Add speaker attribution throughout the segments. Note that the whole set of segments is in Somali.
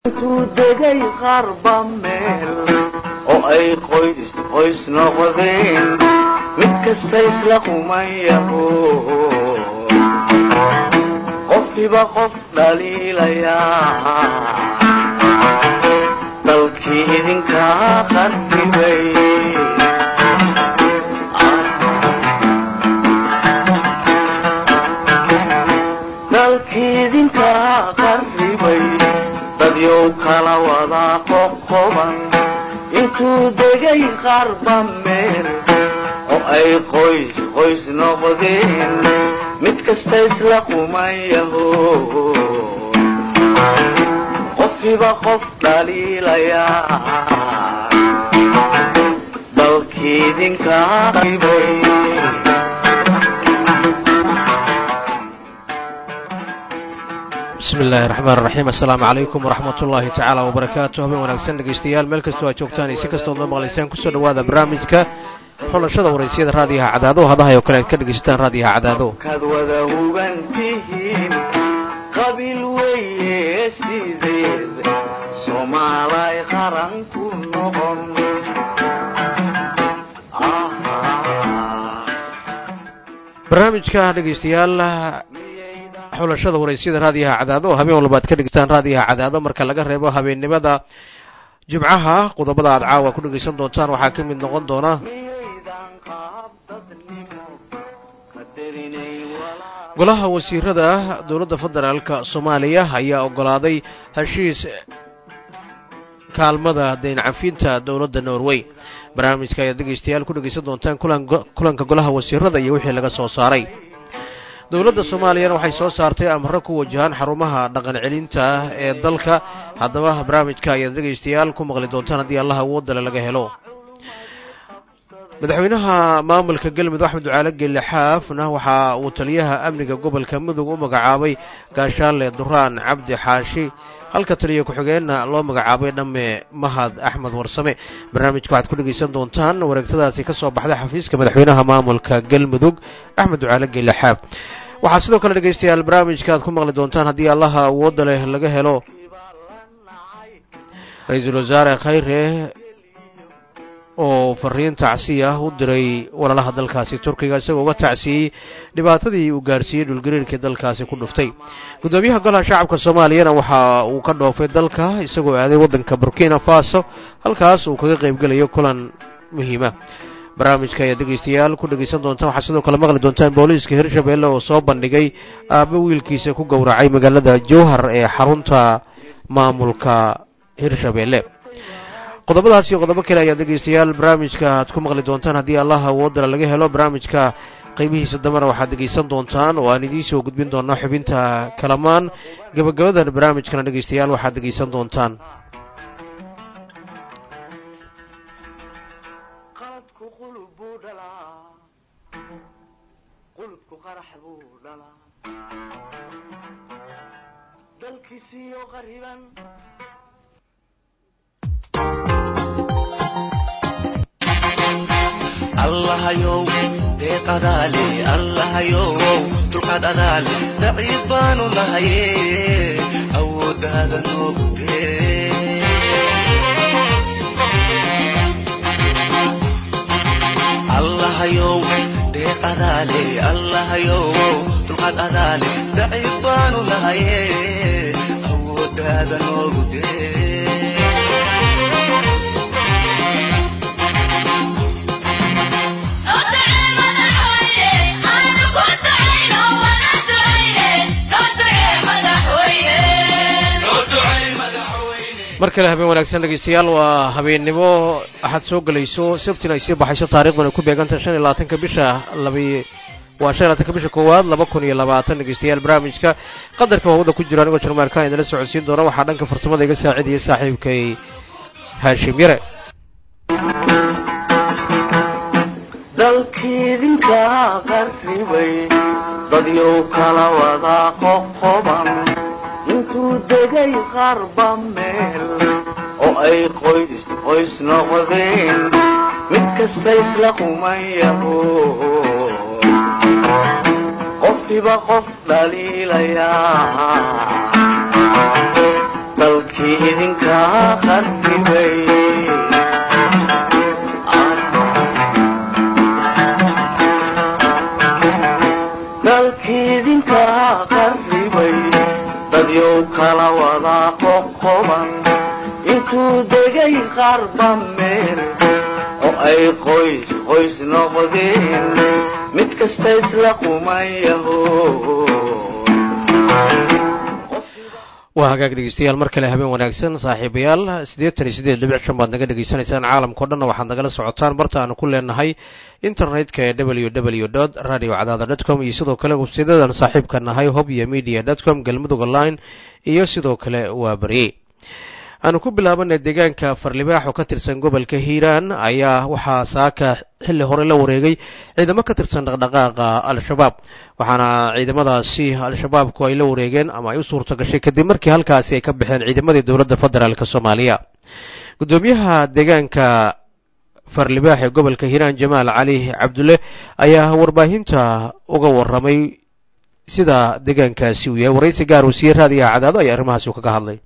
Speaker 1: intuu degay qarba meel oo ay qoys qoys noqdeen mid kasta isla qumayaho qofkiiba qof dhaliilayaa dalkii idinkaa qarribay dalkii idinkaa qarribay dadyow kala wadaa qoqoban intuu degay qarba meel oo ay qoys qoys noqdeen mid kasta isla qumayaho qofkiiba qof dhaliilayaa dalkii idinkaa qarribay
Speaker 2: bismi illaahi raxmaan raxiim assalaamu calaykum waraxmat ullaahi tacaala wabarakaatu habeen wanaagsan dhegaystayaal meel kastoo aad joogtaan iyo si kastood noo maqlaysaan kusoo dhowaada barnaamijka xulashada waraysiyada raadiyaha cadaado hadahay oo kale aad ka dhegaysataan raadiyaha cadaado
Speaker 1: kaad wada huban tihiin qabiil weeye sideed soomaalay qaran ku noqon
Speaker 2: barnaamijka dhegaystayaal xulashada waraysiyada raadiyaha cadaado oo habeen walba aad ka dhegeysataan raadiyaha cadaado marka laga reebo habeennimada jimcaha qodobada aad caawa ku dhegaysan doontaan waxaa ka mid noqon doona
Speaker 1: miyaydan qaab dadnimo qadarinay walaa
Speaker 2: golaha wasiirada dowladda federaalka soomaaliya ayaa ogolaaday heshiis kaalmada dayn cafinta dowladda norway barnaamijka ayaad dhegaystayaal ku dhegaysan doontaan kulanka golaha wasiirada iyo wixii laga soo saaray dowladda soomaaliyana waxay soo saartay amaro ku wajahaan xarumaha dhaqan celinta ee dalka haddaba barnaamijka ayaad dhegaystayaal ku maqli doontaan haddii allaha awoodale laga helo madaxweynaha maamulka galmudug axmed ducaale gelle xaafna waxa uu taliyaha amniga gobolka mudug u magacaabay gaashaanle duraan cabdi xaashi halka taliya ku-xigeenna loo magacaabay dhamme mahad axmed warsame barnaamijka waxaad ku dhegaysan doontaan wareegtadaasi ka soo baxday xafiiska madaxweynaha maamulka galmudug axmed ducaale gelle xaaf waxaa sidoo kale dhegaystayaal barnaamijka aad ku maqli doontaan haddii allaha awoodda leh laga helo ra-iisul wasaare khayre oo fariin tacsiya u diray walaalaha dalkaasi turkiga isagoo uga tacsiyey dhibaatadii uu gaarsiiyey dhulgariirkii dalkaasi ku dhuftay guddoomiyaha golaha shacabka soomaaliyana waxa uu ka dhoofay dalka isagoo aaday waddanka burkina faso halkaas uu kaga qaybgelayo kulan muhiima barnaamijka ayaad dhegaystayaal ku dhegaysan doontaan waxaa sidoo kale maqli doontaan booliiska hirshabelle oo soo bandhigay aabbo wiilkiisa ku gowracay magaalada jowhar ee xarunta maamulka hirshabelle qodobadaas iyo qodobo kale ayaad dhegaystayaal barnaamijka aad ku maqli doontaan haddii allaha awoodala laga helo barnaamijka qaybihiisa dambena waxaad dhegaysan doontaan oo aan idiin soo gudbin doonaa xubinta kalamaan gabagabadan barnaamijkana dhegaystayaal waxaad dhegaysan doontaan
Speaker 1: qaladku qulub buu dhalaa qulubku qarax buu dhalaa dalkiisiyo qariban
Speaker 3: allahayow deeqadaale allahayow dulqaad adaale daciif baanu nahaye awooddaada noogtee allahayow deeqadaale allahayow dulqaad adaale daciif baanu nahaye awooddaada noogtee
Speaker 2: mar kale habeen wanaagsan dhegaystayaal waa habeennimo axad soo gelayso sabtina ay sii baxayso taariikhduna ay ku beegantahay shan iyo labaatanka bisha labi waa shan iyo labaatanka bisha koowaad laba kun iyo labaatan dhegaystayaal barnaamijka qadarka waawada ku jiro anigoo jarmaarkaan idinla socodsiin doona waxaa dhanka farsamada iga saacidiyay saaxiibkay haashim yare
Speaker 1: dalkii idinkaa qarribay dadyow kala wadaa qoqoban intuu degay qarba meel oo ay qoys qoys noqdeen mid kasta isla qumayaho qofkiiba qof dhaliilayaa dalkii idinkaa qarribay dalkii idinkaa qarribay dadyow kala wadaa qoqoban intuu degay qarba meel oo ay qoys qoys noqdeen mid kasta isla qumayaho
Speaker 2: waa hagaag dhegeystayaal mar kale habeen wanaagsan saaxiibayaal siddeetan iyo siddeed dhibic shan baad naga dhegaysanaysaan caalamkao dhanna waxaad nagala socotaan barta aanu ku leenahay internetka ee w w dot radio cadaada dot com iyo sidoo kale websaydadan saaxiibka nahay hob iyo media dot com galmudug online iyo sidoo kale waa barye aanu ku bilaabanay deegaanka farlibaax oo ka tirsan gobolka hiiraan ayaa waxaa saaka xilli hore la wareegay ciidamo ka tirsan dhaqdhaqaaqa al-shabaab waxaana ciidamadaasi al-shabaabku ay la wareegeen ama ay u suurto gashay kadib markii halkaasi ay ka baxeen ciidamadii dowladda federaalk soomaaliya guddoomiyaha deegaanka farlibaax ee gobolka hiiraan jamaal cali cabdulle ayaa warbaahinta uga waramay sida deegaankaasi uu yahay waraysi gaar uu siiyey raadiyaha cadaado ayaa arrimahaasi u kaga hadlay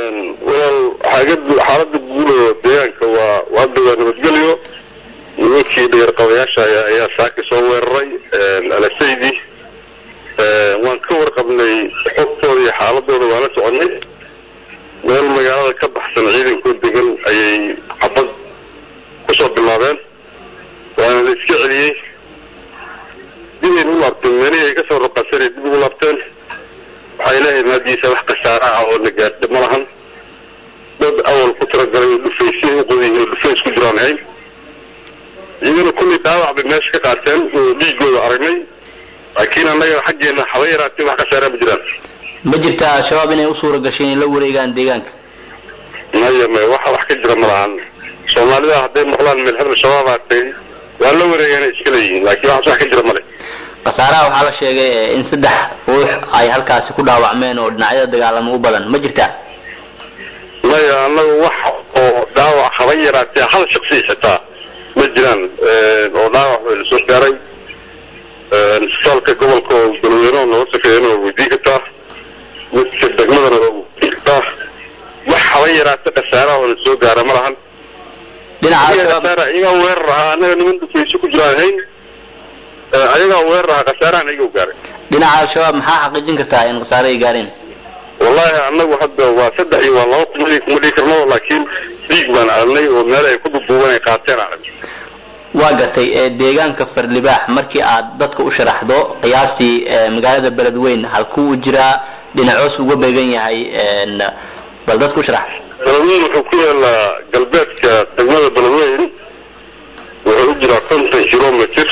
Speaker 4: xaalada guud oo deegaanka waa hadda waa nabadgelyo nimankii dhayarqabayaasha ayaa saaki soo weeraray alasaydi waan ka warqabnay xogtooda iyo xaaladooda waan la soconay meel magaalada ka baxsan ciidankoo degan ayay xabad kusoo bilaabeen waana la iska celiyey dibay u laabteen meelihii ay kasoo raqasanay dib ugu laabteen waxaa ilaahay maadiisa wax khasaara ah oo na gaadha ma lahan dad awal ku talagalay oo dhufaysay u qodayihiin oo dhufays ku jiraan ahayn iyagana kullii dhaawac bay meesha ka qaateen oo dhiigooda aragnay laakiin annaga xaggeena haba yaraatee wax khasaaraa ma jiraan
Speaker 5: ma jirta al-shabaab inay u suura gashay inay la wareegaan deegaanka
Speaker 4: maya maya waxa wax ka jira ma lahan soomaalida hadday maqlaan meel hebel shabaabaa tagay waa la wareegaanay iska leeyihiin laakiin waxas wax ka jira male
Speaker 5: khasaaraha waxaa la sheegay in saddex ruux ay halkaasi ku dhaawacmeen oo dhinacyada dagaalamo u badan ma jirta
Speaker 4: maya annaga wax oo dhaawac haba yaraatee hal shaksi xitaa ma jiraan oo dhaawac way lasoo gaaray isbitaalka gobolka oo galweyne oo nooga safeeyana waa weydiin kartaa midka degmadana waa weydiin kartaa wax haba yaraatee khasaaraha oo lasoo gaara ma lahan
Speaker 5: dhinaca
Speaker 4: iyagaa weerar ahaa annaga niman dufayso ku jiraan hayn ayagaa weerar ahaa khasaarahan iyaga gaaray
Speaker 5: dhinaca al-shabaab maxaa xaqiijin kartaa in khasaare ay gaareen
Speaker 4: wallahi annagu hadda waa saddex iyo waa laba kuma kuma dhigi karno laakiin dhiig baan aragnay oo meel ay ku duduuban ay qaateen aragnay
Speaker 5: waa gartay deegaanka farlibaax markii aad dadka u sharaxdo qiyaastii magaalada beledweyn halkuu u jiraa dhinacoos uga beegan yahay bal dadka u sharax
Speaker 4: beledweyn wuxuu ku yaalaa galbeedka degmada beledweyn wuxuu u jiraa konton kilomitr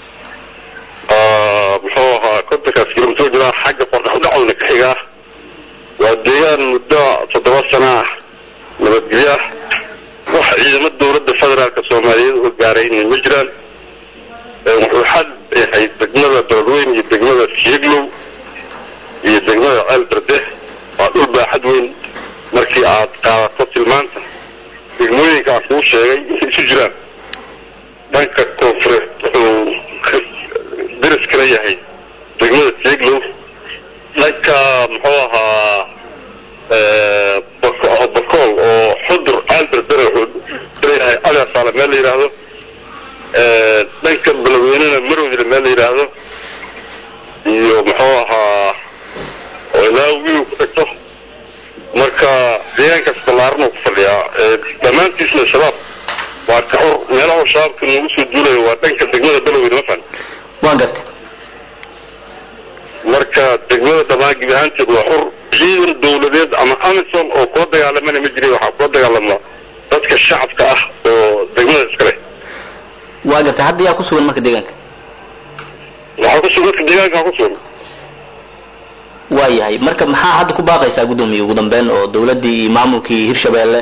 Speaker 4: muxuu ahaa kontonkaas kilomitr jiraa xagga qordhaxudhacowna ka xigaa waa deegaan muddo toddoba sana ah nabadgelyo ah wax ciidamo dowladda federaalka soomaaliyeed oo gaarayna ma jiraan wuxuu xad yahay degmada beledweyn iyo degmada sieglow iyo degmada ceel berde waa dhul baaxad weyn markii aad qaadato tilmaanta degmooyinka aan kuu sheegay intay isu jiraan dhanka koonfureed wuxuu deris kala yahay degmada sieglow dhanka muxuu ahaa bakool oo xudur alberdere wuxuu leeyahay aliasaale meel la yidhaahdo dhanka beledweynena marowdile meel la yidhaahdo iyo muxuu ahaa oo ilaa wiiw ku tagto marka deegaankaas ballaarna ku fadhiyaa dhammaantiisna shabaab waa ka xor meelaha shabaabka noogu soo duulayo waa dhanka degmada beledweyne mafan
Speaker 5: waa gartay
Speaker 4: marka degmada dhammaan gebi ahaanteed waa xur ciidan dawladeed ama amison oo kula dagaalamana ma jiray waxaa kula dagaalama dadka shacabka ah oo degmada iska leh
Speaker 5: waa gartay hadda yaa ku sugan marka deegaanka
Speaker 4: waxaa ku sugan dadka deegaanka ku sugan
Speaker 5: waa yahay marka maxaa hadda ku baaqaysaa guddoomiye ugu dambeyn oo dawladdii iyo maamulkii hirshabeelle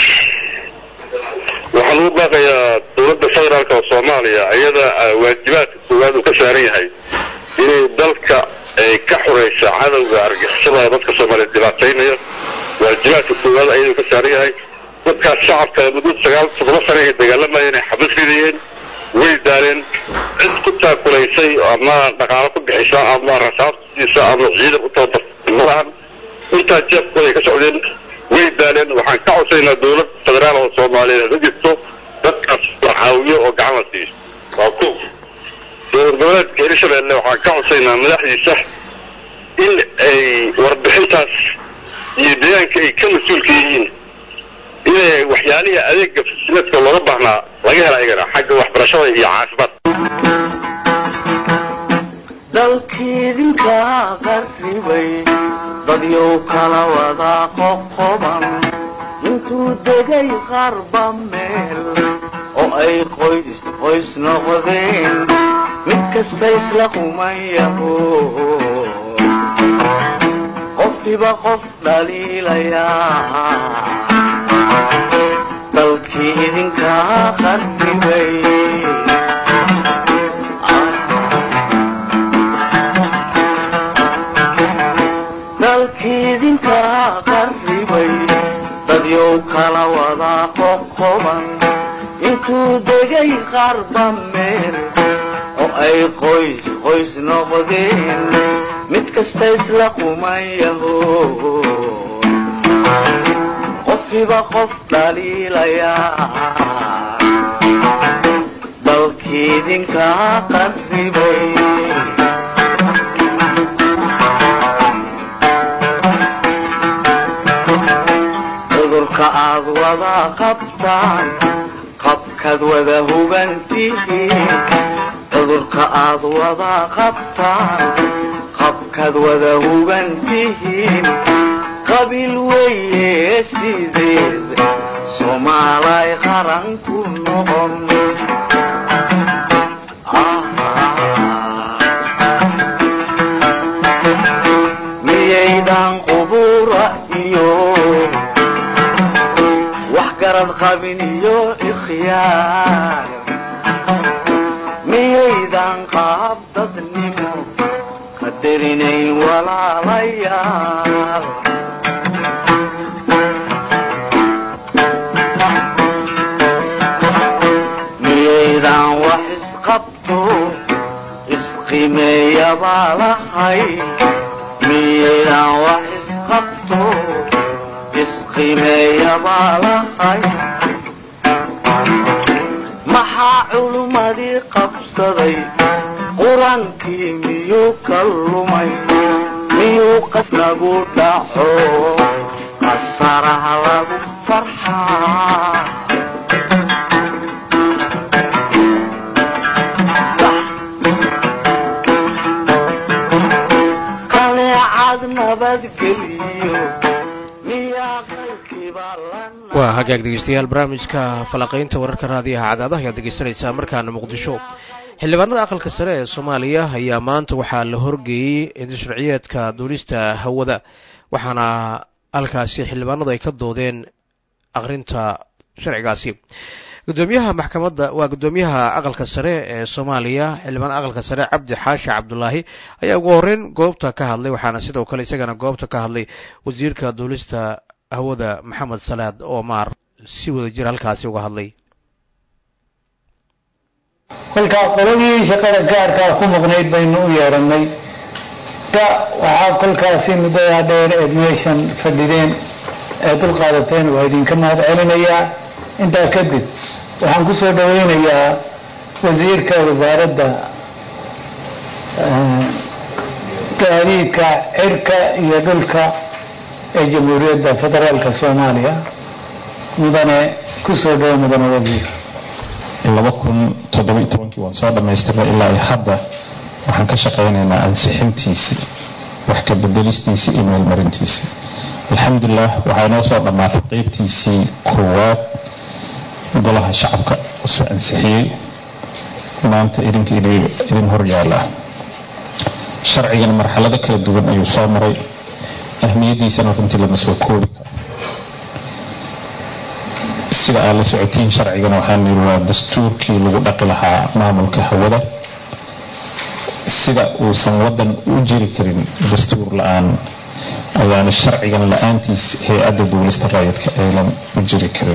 Speaker 4: waxaan ugu baaqayaa dowladda federaalka oo soomaaliya iyada waajibaadka koowaad uu ka saaran yahay inay dalka ay ka xuraysa cadowga argixisada dadka soomaaliyeed dhibaataynaya waajibaadka koowaad ayaduu ka saaran yahay dadkaas shacabka muddo sagaal toddoba sane ay dagaalamayeen ay xabis ridayeen way daaleen cid ku taakulaysay ama dhaqaalo ku bixisa ama rasaabtiisa ama ciidan u tababartay malahan intaa jeebkooda ay ka socdeen way daaleen waxaan ka codsaynaa dowlad federaal oo soomaaliyeed ha jirto dadkaas la caawiyo oo gacan la siiyo waa ko dowlad goboleedka hirshabeelle waxaan ka codsaynaa madaxdiisa in ay warbixintaas iyo deegaanka ay ka mas-uulka yihiin inay waxyaalihii adeega fasiladka looga baahnaa laga hela ayagana xagga waxbarashada iyo caafimaad
Speaker 1: dalkiidinka qarribay dadyow kala wada qoqoban intuu degay qarba meel oo ay qoys qoys noqdeen mid kasta isla qumayaho qofkiba qof dhaliilayaa dalkii idinka qarribay dalkiidinka qarribay dadyow kala wada qoqoban intuu degay qarba meel oo ay qoys qoys noqdeen mid kasta isla qumayaho qofkiba qof dhaliilayaa dalkiidinka qarribay cudurka aad wada qabtaan qabkaad wada hubantihiin cudurka aad wada qabtaan qabkaad wada hubantihiin qabiil weeye sideed soomaalay qaran ku noqon miyaydan qubura iyo wax garad qabin iyo ikhyaar miyaydan qaab dadnimo qadarinayn walaalayaal miyaydan wax isqabto isqimeeya baa lahay miyaydan wax isqabto isqimeeya baa lahay maxaa culummadii qabsaday qur-aankii miyuu ka lumay miyuu qasnagu dhaco qasaraha lagu farxaa kaneecad nabadgeliyo miyaa qalkiiba la
Speaker 2: waa hagaag dhegeystayaal barnaamijka falaqaynta wararka raadiyaha cadaadaha ayaad dhegeysanaysaa markaana muqdisho xildhibaanada aqalka sare ee soomaaliya ayaa maanta waxaa la horgeeyey indisharciyeedka duulista hawada waxaana halkaasi xildhibaanadu ay ka doodeen aqrinta sharcigaasi gudoomiyaha maxkamadda waa gudoomiyaha aqalka sare ee soomaaliya xildhibaan aqalka sare cabdi xaashi cabdulaahi ayaa ugu horeyn goobta ka hadlay waxaana sidoo kale isagana goobta ka hadlay wasiirka duulista hawada maxamed salaad omar si wada jir halkaasi uga hadlay
Speaker 6: kolkaa qoladii shaqada gaarkaa ku maqnayd baynu u yeedhanay ka waxaa kolkaasi muddadaa dheer eed meeshan fadhideen ee dulqaadateen waa idinka mahad celinayaa intaa kadib waxaan ku soo dhaweynayaa wasiirka wasaaradda gaadiidka cirka iyo dhulka ee jamhuuriyadda federaalka soomaaliya mudane ku soo dhawo mudane wasiir
Speaker 7: laba kun toddoba-iyo tobankii waan soo dhammaystirnay ilaa iyo hadda waxaan ka shaqaynaynaa ansixintiisii wax ka bedelistiisii iyo meelmarintiisii alxamdulilah waxaa inoo soo dhammaatay qeybtiisii koowaad golaha shacabka usoo ansixiyey maanta idinka idin hor yaala sharcigan marxalado kala duwan ayuu soo maray ahmiyaddiisana runtii lama soo koobi karo sida aad la socotiin sharcigan waxaan yidhi waa dastuurkii lagu dhaqi lahaa maamulka hawada sida uusan waddan u jiri karin dastuur la-aan ayaana sharcigan la-aantiis hay-adda duulista raayidka aynan u jiri karin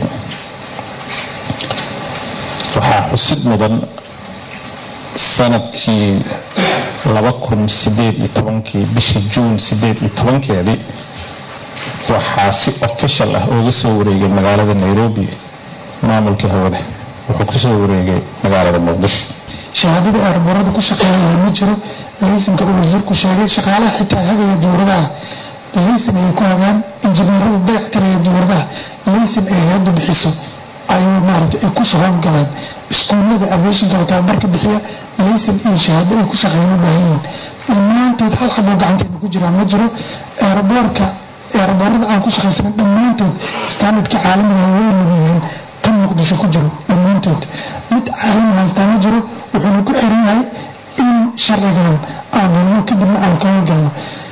Speaker 7: waxaa xusid mudan sanadkii laba kun sideed iyo tobankii bishii juun sideed iyo tobankeedii waxaa si official ah ooga soo wareegay magaalada nairobi maamulka hawada wuxuu kusoo wareegay magaalada muqdisho
Speaker 8: shahaadada aarboorada ku shaqeynaya ma jiro laysanka uu wasiirku sheegay shaqaalaha xitaa hagaya dowladaha laysan ay ku hagaan injineerada dayactiraya dowladaha laysan ay hay-addu bixiso ayuu maaragtay ay kusoo howlgalaan iskuullada aviationka tababarka bixiya laysan iyo shahaado ay ku shaqeyn u baahan yihiin dhammaantood hal xaboo gacanteena ku jiraan ma jiro eeraboorka eeraboorada aan ku shaqaysana dhammaantood standardka caalamiga way mudan kan muqdisho ku jiro dhammaantood mid caalami haystaa ma jiro wuxuuna ku xiran yahay in sharcigan aan helno kadibna aan ka howlgalno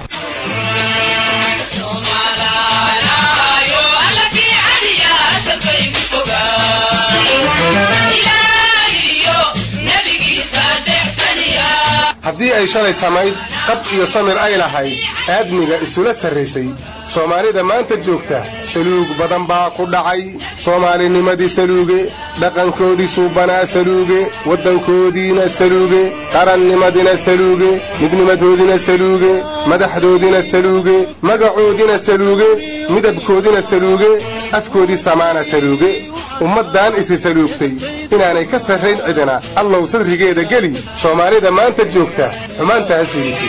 Speaker 9: haddii ay shalay samayd qab iyo samir ay lahayd aadmiga isula sarraysay soomaalida maanta joogta saluug badan baa ku dhacay soomaalinimadii saluuge dhaqankoodii suubanaa saluuge waddankoodiina saluuge qarannimadina saluuge midnimadoodina saluuge madaxdoodina saluuge magacoodina saluuge midabkoodina saluuge afkoodii samaana saluuge ummaddan isi saluugtay inaanay ka sarrayn cidina allow sadrigeeda geli soomaalida maanta joogta xumaantaas fiidisay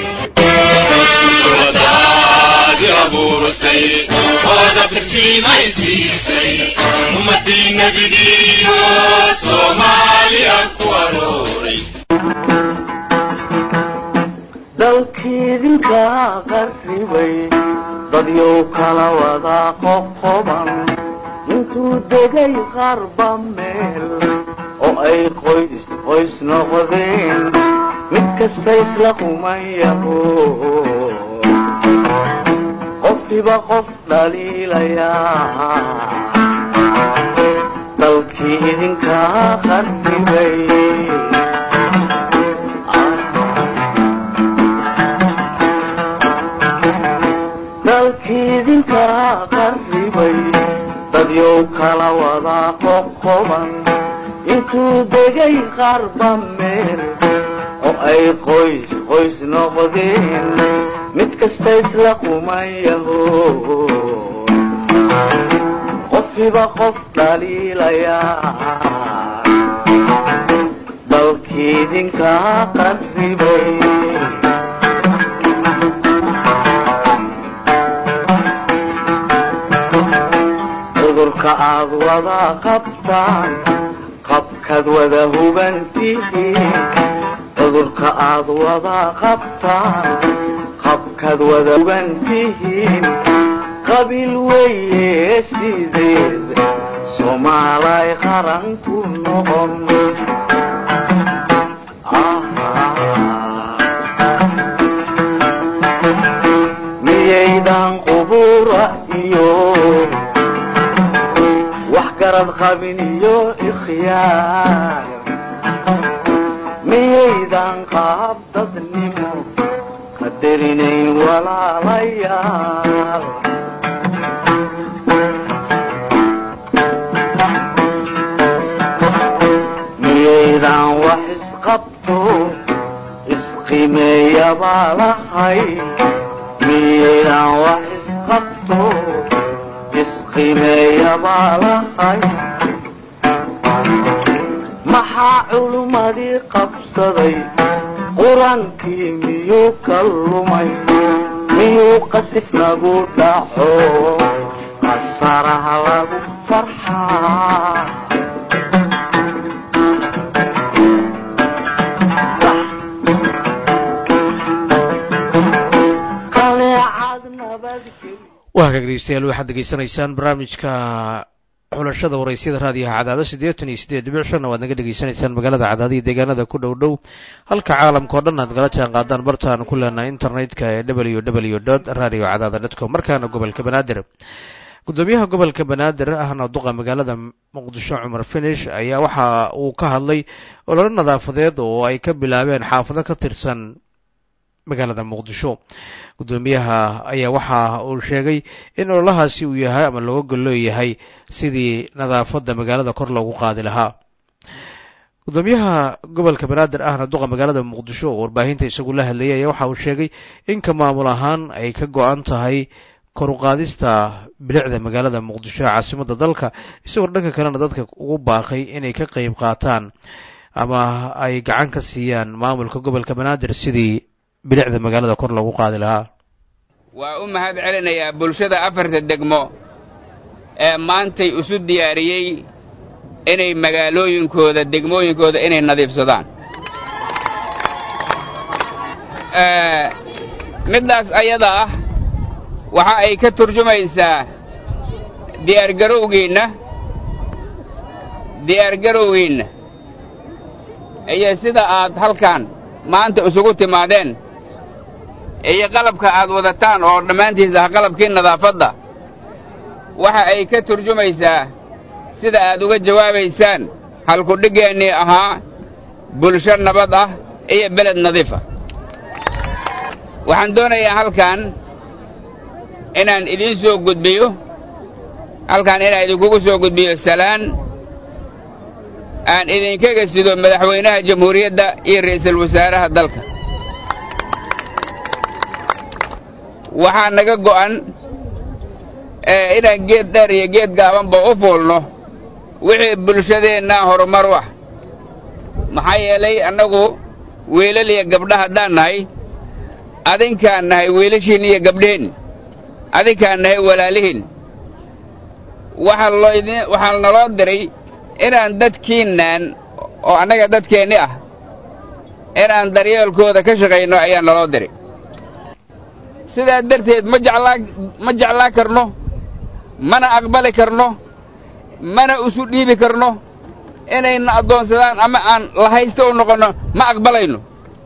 Speaker 1: dalkiidinka qarribay dadyow kala wada qoqoban intuu degay qarba meel oo ay qoys qoys noqdeen mid kasta isla qumayaho qofkiba qof dhaliilayaa dalkii idinkaa qarribay dalkii idinkaa qarribay dadyow kala wada qoqoban intuu degay qarba meel oo ay qoys qoys noqdeen mid kasta isla qumayaho qofkiba qof dhaliilayaa dalkii idinkaa qarribay cudurka aad wada qabtaan qabkaad wada hubantihiin cudurka aad wada qabtaan qabkaad wada hubantihiin qabiil weeye sideed soomaalay qaran ku noqon miyaydan qubura iyo wax garad qabin iyo ikhyaar miyaydan qaab dadnimo qadarinayn walaalayaal miyaydan wax isqabto isqimeeya baa lahay miyaydan wax isqabto isqimeeya baa lahay maxaa culummadii qabsaday qur-aankii miyuu ka lumay miyuu qasif nagu dhaco qasaraha lagu farxaa kaleecad nabadgel
Speaker 2: waa hagaag dhegeystayaal waxaad degeysanaysaan barnaamijka xulashada waraysyada raadiyaha cadaado siddeetan iyo siddeed dhibic shanna waad naga dhegeysanaysaan magaalada cadaado iyo deegaanada ku dhow dhow halka caalamka o dhan aad nagala jaan qaadaan bartaan ku leenahay internetka ee w w dot radio cadaada dot com markaana gobolka banaadir gudoomiyaha gobolka banaadir ahna duqa magaalada muqdisho cumar finish ayaa waxa uu ka hadlay ololo nadaafadeed oo ay ka bilaabeen xaafado ka tirsan magaalada muqdisho gudoomiyaha ayaa waxa uu sheegay in ololahaasi uu yahay ama looga golleeyahay sidii nadaafadda magaalada kor loogu qaadi lahaa gudoomiyaha gobolka banaadir ahna duqa magaalada muqdisho oo warbaahinta isagu la hadlayay ayaa waxa uu sheegay in ka maamul ahaan ay ka go-an tahay kor u qaadista bilicda magaalada muqdisho ee caasimadda dalka isagoo dhanka kalena dadka ugu baaqay inay ka qeyb qaataan ama ay gacan ka siiyaan maamulka gobolka banaadir sidii bilicda magaalada kor loogu qaadi lahaa
Speaker 10: waa u mahad celinayaa bulshada afarta degmo ee maantay isu diyaariyey inay magaalooyinkooda degmooyinkooda inay nadiifsadaan middaas ayada ah waxa ay ka turjumaysaa diyaargarowgiinna diyaargarowgiinna iyo sida aad halkan maanta isugu timaadeen iyo qalabka aad wadataan oo dhammaantiis ah qalabkii nadaafadda waxa ay ka turjumaysaa sida aad uga jawaabaysaan halkudhigeennii ahaa bulsho nabad ah iyo beled nadiifa waxaan doonayaa halkan inaan idiin soo gudbiyo halkan inaan idinkugu soo gudbiyo salaan aan idinkaga sido madaxweynaha jamhuuriyadda iyo ra'iisul wasaaraha dalka waxaa naga go'an inaan geed dheer iyo geed gaabanba u fuulno wixii bulshadeenna horumar u ah maxaa yeelay annagu wiilal iyo gabdha haddaan nahay adinkaan nahay wiilashiin iyo gabdhihin adinkaan nahay walaalihiin waxaa loo idin waxaa naloo diray inaan dadkiinnan oo annaga dadkeenni ah inaan daryeelkooda ka shaqayno ayaa naloo diray sidaa darteed ma jeclaa ma jeclaa karno mana aqbali karno mana isu dhiibi karno inayna addoonsadaan ama aan lahaysta u noqonno ma aqbalayno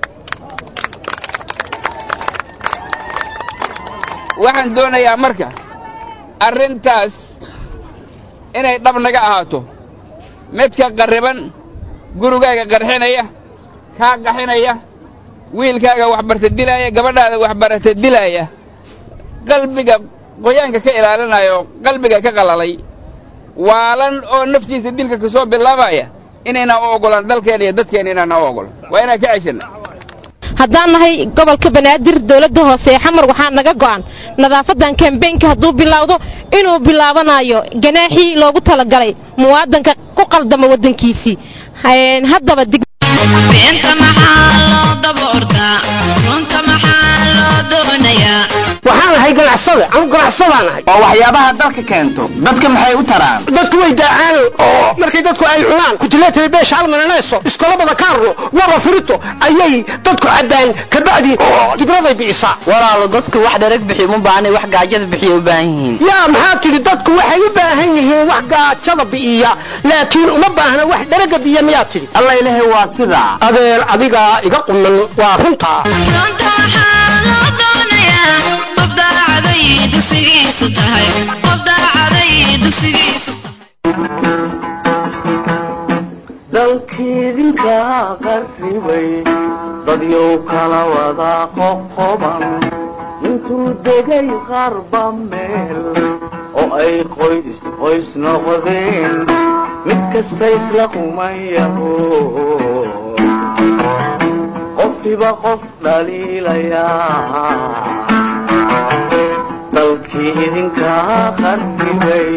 Speaker 10: waxaan doonayaa marka arrintaas inay dhab naga ahaato midka qarriban gurigaaga qarxinaya kaa qaxinaya wiilkaaga waxbarta dilaaya gabadhaada waxbarata dilaaya qalbiga qoyaanka ka ilaalinaya oo qalbiga ka qalalay waalan oo naftiisa dilka ka soo bilaabaya inaynaan u oggolaan dalkeena iyo dadkeena inaanaan u oggolan waa inaan ka ceshanna
Speaker 11: haddaan nahay gobolka banaadir dowladda hoose ee xamar waxaa naga go'an nadaafadan kambeynka hadduu bilowdo inuu bilaabanayo ganaaxii loogu talagalay muwaadanka ku qaldama waddankiisii haddaba
Speaker 12: beenta maxaa loo daboortaa runta maxaa loo doonayaa
Speaker 13: waxaan ahay ganacsade anu ganacsadaan ahay
Speaker 14: oo waxyaabaha dalka keento dadka maxay u taraan
Speaker 13: dadku way daacaan oo markay dadku ay cunaan kutileetay beesha almananeeso iskolabada kaarno waba furito ayay dadku caddaan kabacdi dibraday bicisaa
Speaker 14: walaalo dadku wax dharag bixiy uma baahnay wax gaajada bixiya u baahan yihiin
Speaker 13: yaa maxaa tidhi dadku waxay u baahan yihiin wax gaajada bi'iya laakiin uma baahna wax dharaga biya miyaa tidhi
Speaker 14: alla ilahay waa sidaa
Speaker 13: adeer adigaa iga quman waa runtaa
Speaker 12: runta maxaa loo doonayaa qof daacaday dugsigiisu tahay qof daacaday dugsigiisu
Speaker 1: dalkiidinka qarribay dadyow kala wada qoqoban intuu degay qarba meel oo ay qoys qoys noqdeen mid kasta isla qumayaho qofkiba qof dhaliilayaa dalkii idinka qarribay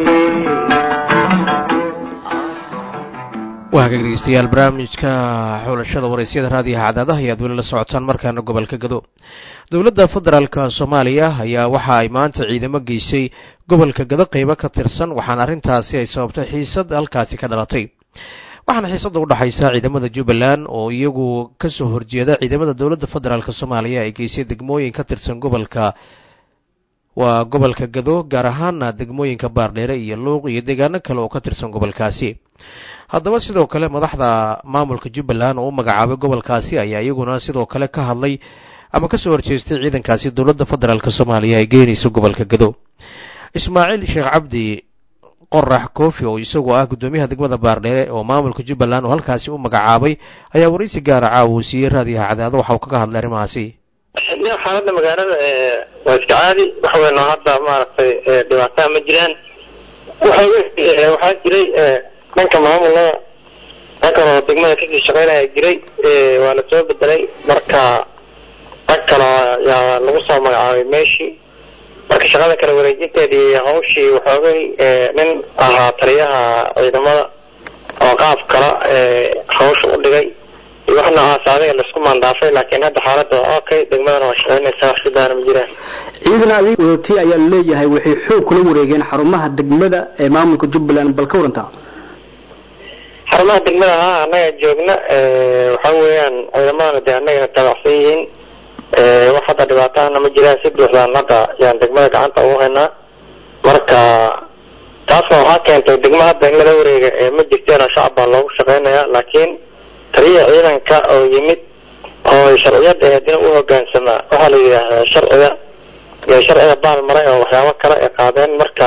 Speaker 2: waa hagaag dhegeystayaal barnaamijka xulashada waraysyada raadiyaha cadaadaha ayaad weli la socotaan markaana gobolka gado dowladda federaalka soomaaliya ayaa waxa ay maanta ciidamo geysay gobolka gado qeybo ka tirsan waxaana arrintaasi ay sababtay xiisad halkaasi ka dhalatay waxaana xiisadda u dhexaysa ciidamada jubbaland oo iyagu kasoo horjeeda ciidamada dowladda federaalk soomaaliya ay geysay degmooyin ka tirsan gobolka waa gobolka gado gaar ahaana degmooyinka baardheere iyo luuq iyo deegaano kale oo ka tirsan gobolkaasi haddaba sidoo kale madaxda maamulka jubbaland oo u magacaabay gobolkaasi ayaa iyaguna sidoo kale ka hadlay ama kasoo horjeestay ciidankaasi dowladda federaalk soomaaliya ay geynayso gobolka gado ismaaciil sheekh cabdi qorax koofi oo isagoo ah guddoomiyaha degmada baardheere oo maamulka jubbaland oo halkaasi u magacaabay ayaa waraysi gaara caawa uu siiyey raadiyaha cadaado waxa uu kaga hadlay arrimahaasi
Speaker 15: xaaladda magaalada waa iska caadi wax weyn oo hadda maaragtay dhibaataa ma jiraan waxaa jiray dhanka maamulada rag kale oo degmada kasii shaqeynaya jiray waa la soo bedelay marka rag kale yaa lagu soo magacaabay meeshii marka shaqada kala wareejinteedii iyo hawshii waxoogay nin ahaa taliyaha ciidamada oo qaab kala hawsha u dhigay iyo wax noocaas adiga laisku maandaafay laakiin hadda xaaladda waa okay degmadana waa shaqaynaysaa wax sidaana ma jiraan
Speaker 16: ciidan adig wadatay ayaa laleeyahay waxay xoog kula wareegeen xarumaha degmada ee maamulka jubbaland bal ka warantaa
Speaker 15: xarumaha degmada haa annaga joogna waxa weeyaan ciidamadana dee annagana taabacsan yihiin wax hadda dhibaatahana ma jiraan si buuxdaan hadda yaan degmada gacanta ugu haynaa marka taasna waxaa keentay degmo hadda in lala wareega ma jirteena shacab baa loogu shaqaynayaa laakiin taliya ciidanka oo yimid oo sharciyada haddina u hogaansamaa waxaa la yidhaahdaa sharciga iyo sharciga baal maray oo waxyaabo kale ay qaadeen marka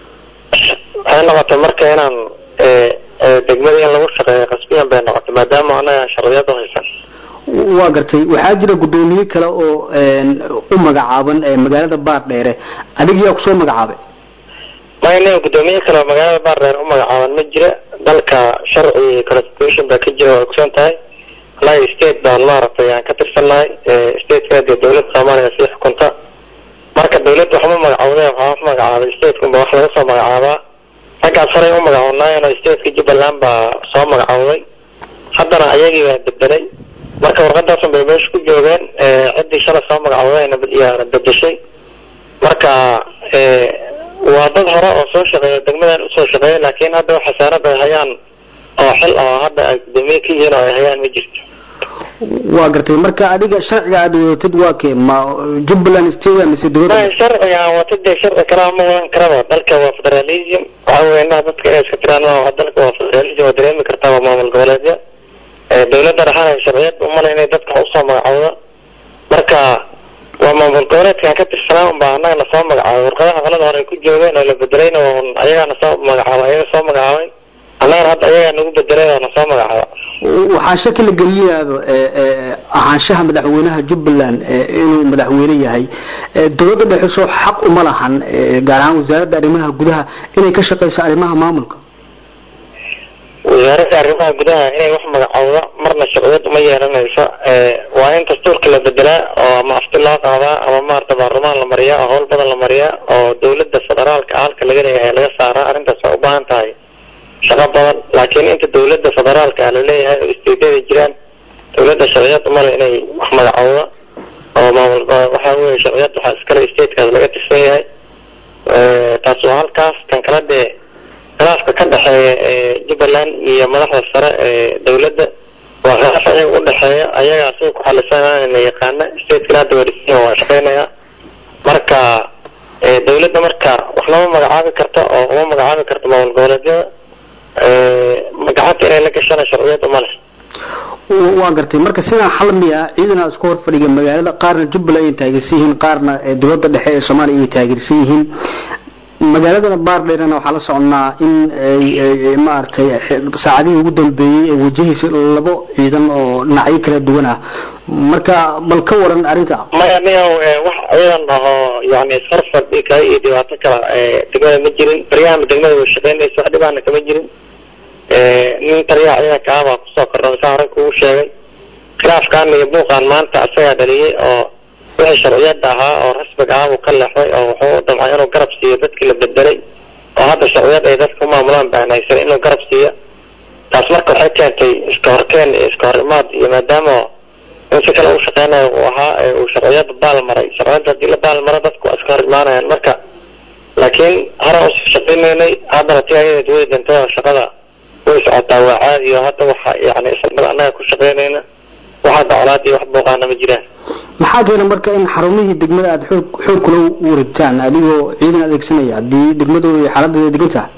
Speaker 15: waxay noqotay marka inaan degmada in lagu shaqeeyo qasbiyan bay noqotay maadaama anaga sharciyada haysan
Speaker 16: waa gartay waxaa jira guddoomiye kale oo u magacaaban magaalada baardheere adig yaa kusoo magacaabay
Speaker 15: maya nin guddoomiye kale oo magaalada baardheere u magacaaban ma jira dalka sharci constitution baa ka jira waa kusan tahay annaga state baan maaragtay aan ka tirsannahay stateka dee dowladda soomaaliya sii xukunta marka dowladda waxma magacawde waxaa wax magacaabay statekunba wax laga soo magacaabaa raggaas horay u magacownaayen stateka jubbaland baa soo magacawday haddana ayagii baa bedelay marka warqadaasun bay meesha ku joogeen ciddii shalay soo magacawdayna yaana bedeshay marka waa dad hore oo soo shaqeeya degmadan usoo shaqeeya laakiin hadda wax xasaanad ay hayaan oo xil oo hadda ay guddoomiye ka yihiin oo ay hayaan ma jirto
Speaker 16: waa gartay marka adiga sharciga aad wadatid waa kee ma jubbaland state mise dowladda
Speaker 15: sharciga aan wata dee sharci kalaa ma wadan karaba dalka waa federalism waxa weeye inaa dadka inay iska tiraan ma dalka waa federalism waa dareemi kartaa waa maamul goboleedya dowladda dhaxana sharciyad umale inay dadka usoo magacawda marka waa maamul goboleedkaan ka tirsanaa unbaa annaga na soo magacaabay warqadaha qalada hore ay ku joogeen oo la bedelayna un ayagaana soo magacaabay ayaga soo magacaabay annagana hadda ayagaa nagu bedelay oo na soo magacaaba
Speaker 16: waxaa shaki la gelinayaaba ahaanshaha madaxweynaha jubbaland inuu madaxweyne yahay dowladda dhexe soo xaq uma lahan gaar ahaan wasaaradda arrimaha gudaha inay ka shaqeyso arrimaha maamulka
Speaker 15: wasaaradda arrimaha gudaha inay wax magacowda marna sharciyad uma yeelanayso waa in dastuurka la bedelaa oo ama afti loo qaadaa ama maarata baarlamaan la mariyaa oo howl badan la mariyaa oo dowladda federaalka halka laga leeyahay laga saaraa arrintaas waa u baahan tahay shaqo badan laakiin inta dowladda federaalka ah laleeyahay oo isteedyada jiraan dowladda sharciyad umale inay wax magacowda oo maamul waxaa weeye sharciyad waxaa iskale statekaas laga tirsan yahay taas waa halkaas kan kala dee khilaafka ka dhexeeya jubbaland iyo madaxda sare ee dowladda waa khilaaf ayaga u dhexeeya ayagaa siga ku xalisanana yaqaana stateka hadda wadhisan waa shaqeynaya marka dowladda marka wax lama magacaabi karto oo uma magacaabi karto maamul goboleedyada gacanta inay la gashana sharciyad uma leh
Speaker 16: waa gartay marka sidaan xal miya ciidana isku hor fadhiga magaalada qaarna jubbaland ay taageersan yihiin qaarna dowladda dhexe ee soomaaliya ay taageersan yihiin magaaladana baardheerana waxaa la soconnaa in maaragtay saacadihii ugu dambeeyey ay wajahaysa labo ciidan oo dhinacyo kala duwan ah marka bal ka waran arrinta
Speaker 15: maya niyow wax ciidan ahoo yani isfarfadhi kale iyo dhibaato kale degmada ma jirin baryahan degmada way shaqeynaysa wax dhibaana kama jirin nin taliyaha ciidanka ah baa kusoo kordha saa hore kugu sheegay khilaafkan iyo buuqan maanta asagaa dhaliyey oo wixii sharciyada ahaa oo rasmiga ah buu ka leexday oo wuxuu u damcay inuu garab siiyo dadkii la bedelay oo hadda sharciyad ay dadka u maamulaan baan haysan inuu garab siiyo taas marka waxay keentay iska horkeen iyo iska hor imaad iyo maadaama in si kale u shaqeynayo uu ahaa uu sharciyada baal maray sharciyada haddii la baal maro dadku waa iska hor imaanayaan marka laakiin hore usii shaqeynaynay haddana ti ayadeed way dantay oo shaqada way socotaa waa caadi oo hadda waxa yani islamada annaga ku shaqeynayna waxa dacolaad iyo wax buuqaana ma jiraan
Speaker 16: maxaa keena marka in xarumihii degmada aada xoog xoog kula wareegtaan adigoo ciidan adeegsanaya haddii degmadooda iyo xaaladeeda degan tahay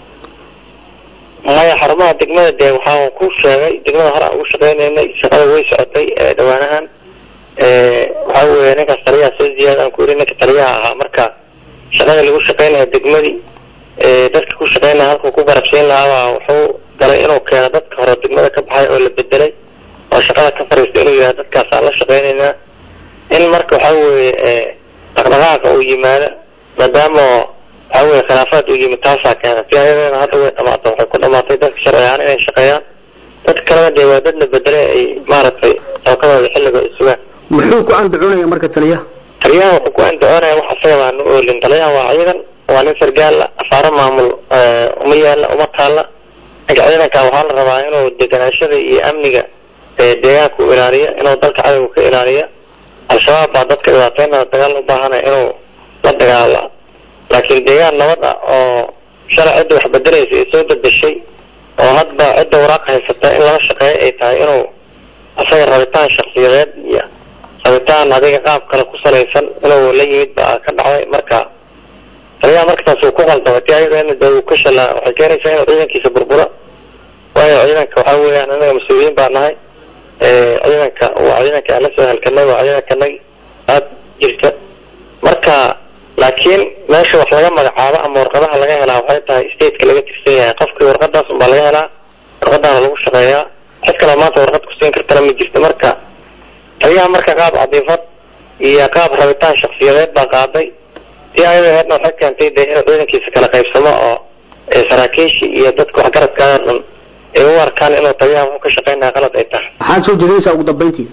Speaker 15: maya xarumaha degmada dee waxaa ku sheegay degmada hore aan ugu shaqeynaynay shaqada way socotay dhawaanahan waxa weeye ninkaas taliyaha soo ziyaada aan ku yidhi ninka taliyaha ahaa marka shaqada lagu shaqeynaya degmadii dadka ku shaqeynaya halkuu ku garabsiin lahaabaa wuxuu galay inuu keeno dadka hore degmada ka baxay oo la bedelay oo shaqada ka fariista inuu yidhaha dadkaasaan la shaqeynaynaa in marka waxa weeye dhaqdhaqaaqa uu yimaado maadaama waxa weye khilaafaad uu yimid taasaa keena si ayadana hadda way dhamaatay waxay ku dhamaatay dadka sharci ahaan inay shaqeeyaan dadka kalena dee waa dad la bedelay ay maaragtay tookadooda xilliga sugaan
Speaker 16: muxuu ku andacoonaya marka taliyaha
Speaker 15: taliyaha wuxuu ku andacoonaya wax asaga baanu oolin taliyaha waa ciidan waa nin sargaala afaaro maamul uma yaala uma taala ninka ciidanka waxaa la rabaa inuu deganaashada iyo amniga deegaanka u ilaaliyo inuu dalka cadowga ka ilaaliyo al-shabaab baa dadka dhibaateynada dagaal u baahanaya inuu la dagaala laakiin deegaan nabad ah oo shalay cidda wax bedelaysa ay soo bedeshay oo hadba cidda waraaq haysata in lala shaqeeyo ay tahay inuu asaga rabitaan shaksiyadeed iyo rabitaan adiga qaab kale ku salaysan inuu la yimid baa ka dhacday marka taliyaha markaas uu ku qaldamay ti ayadana dee uu ka shalaa waxay keenaysaa inuu ciidankiisa burbura waayo ciidanka waxaa weeyaan anaga mas-uuliyiin baa nahay ciidanka waa ciidanka aan la soo halkanay waa ciidankanay aad jirta marka laakiin meesha wax laga magacaabo ama warqadaha laga helaa waxay tahay stateka laga tirsan yahay qofkii warqadaas unbaa laga helaa warqadaana lagu shaqeeyaa cid kaloo maanta warqad ku siin kartana ma jirto marka taliyaha marka qaab cadiifad iyo qaab rabitaan shaksiyadeed baa qaaday si ayadaheedna waxay keentay dee inuu ciidankiisa kala qaybsamo oo saraakiishi iyo dadka waxgaradkaa dhan ay u arkaan inuu taliyaha wuxuu ka shaqeynaya qalad ay tahay
Speaker 16: maxaad soo jeedinaysaa ugu dambayntii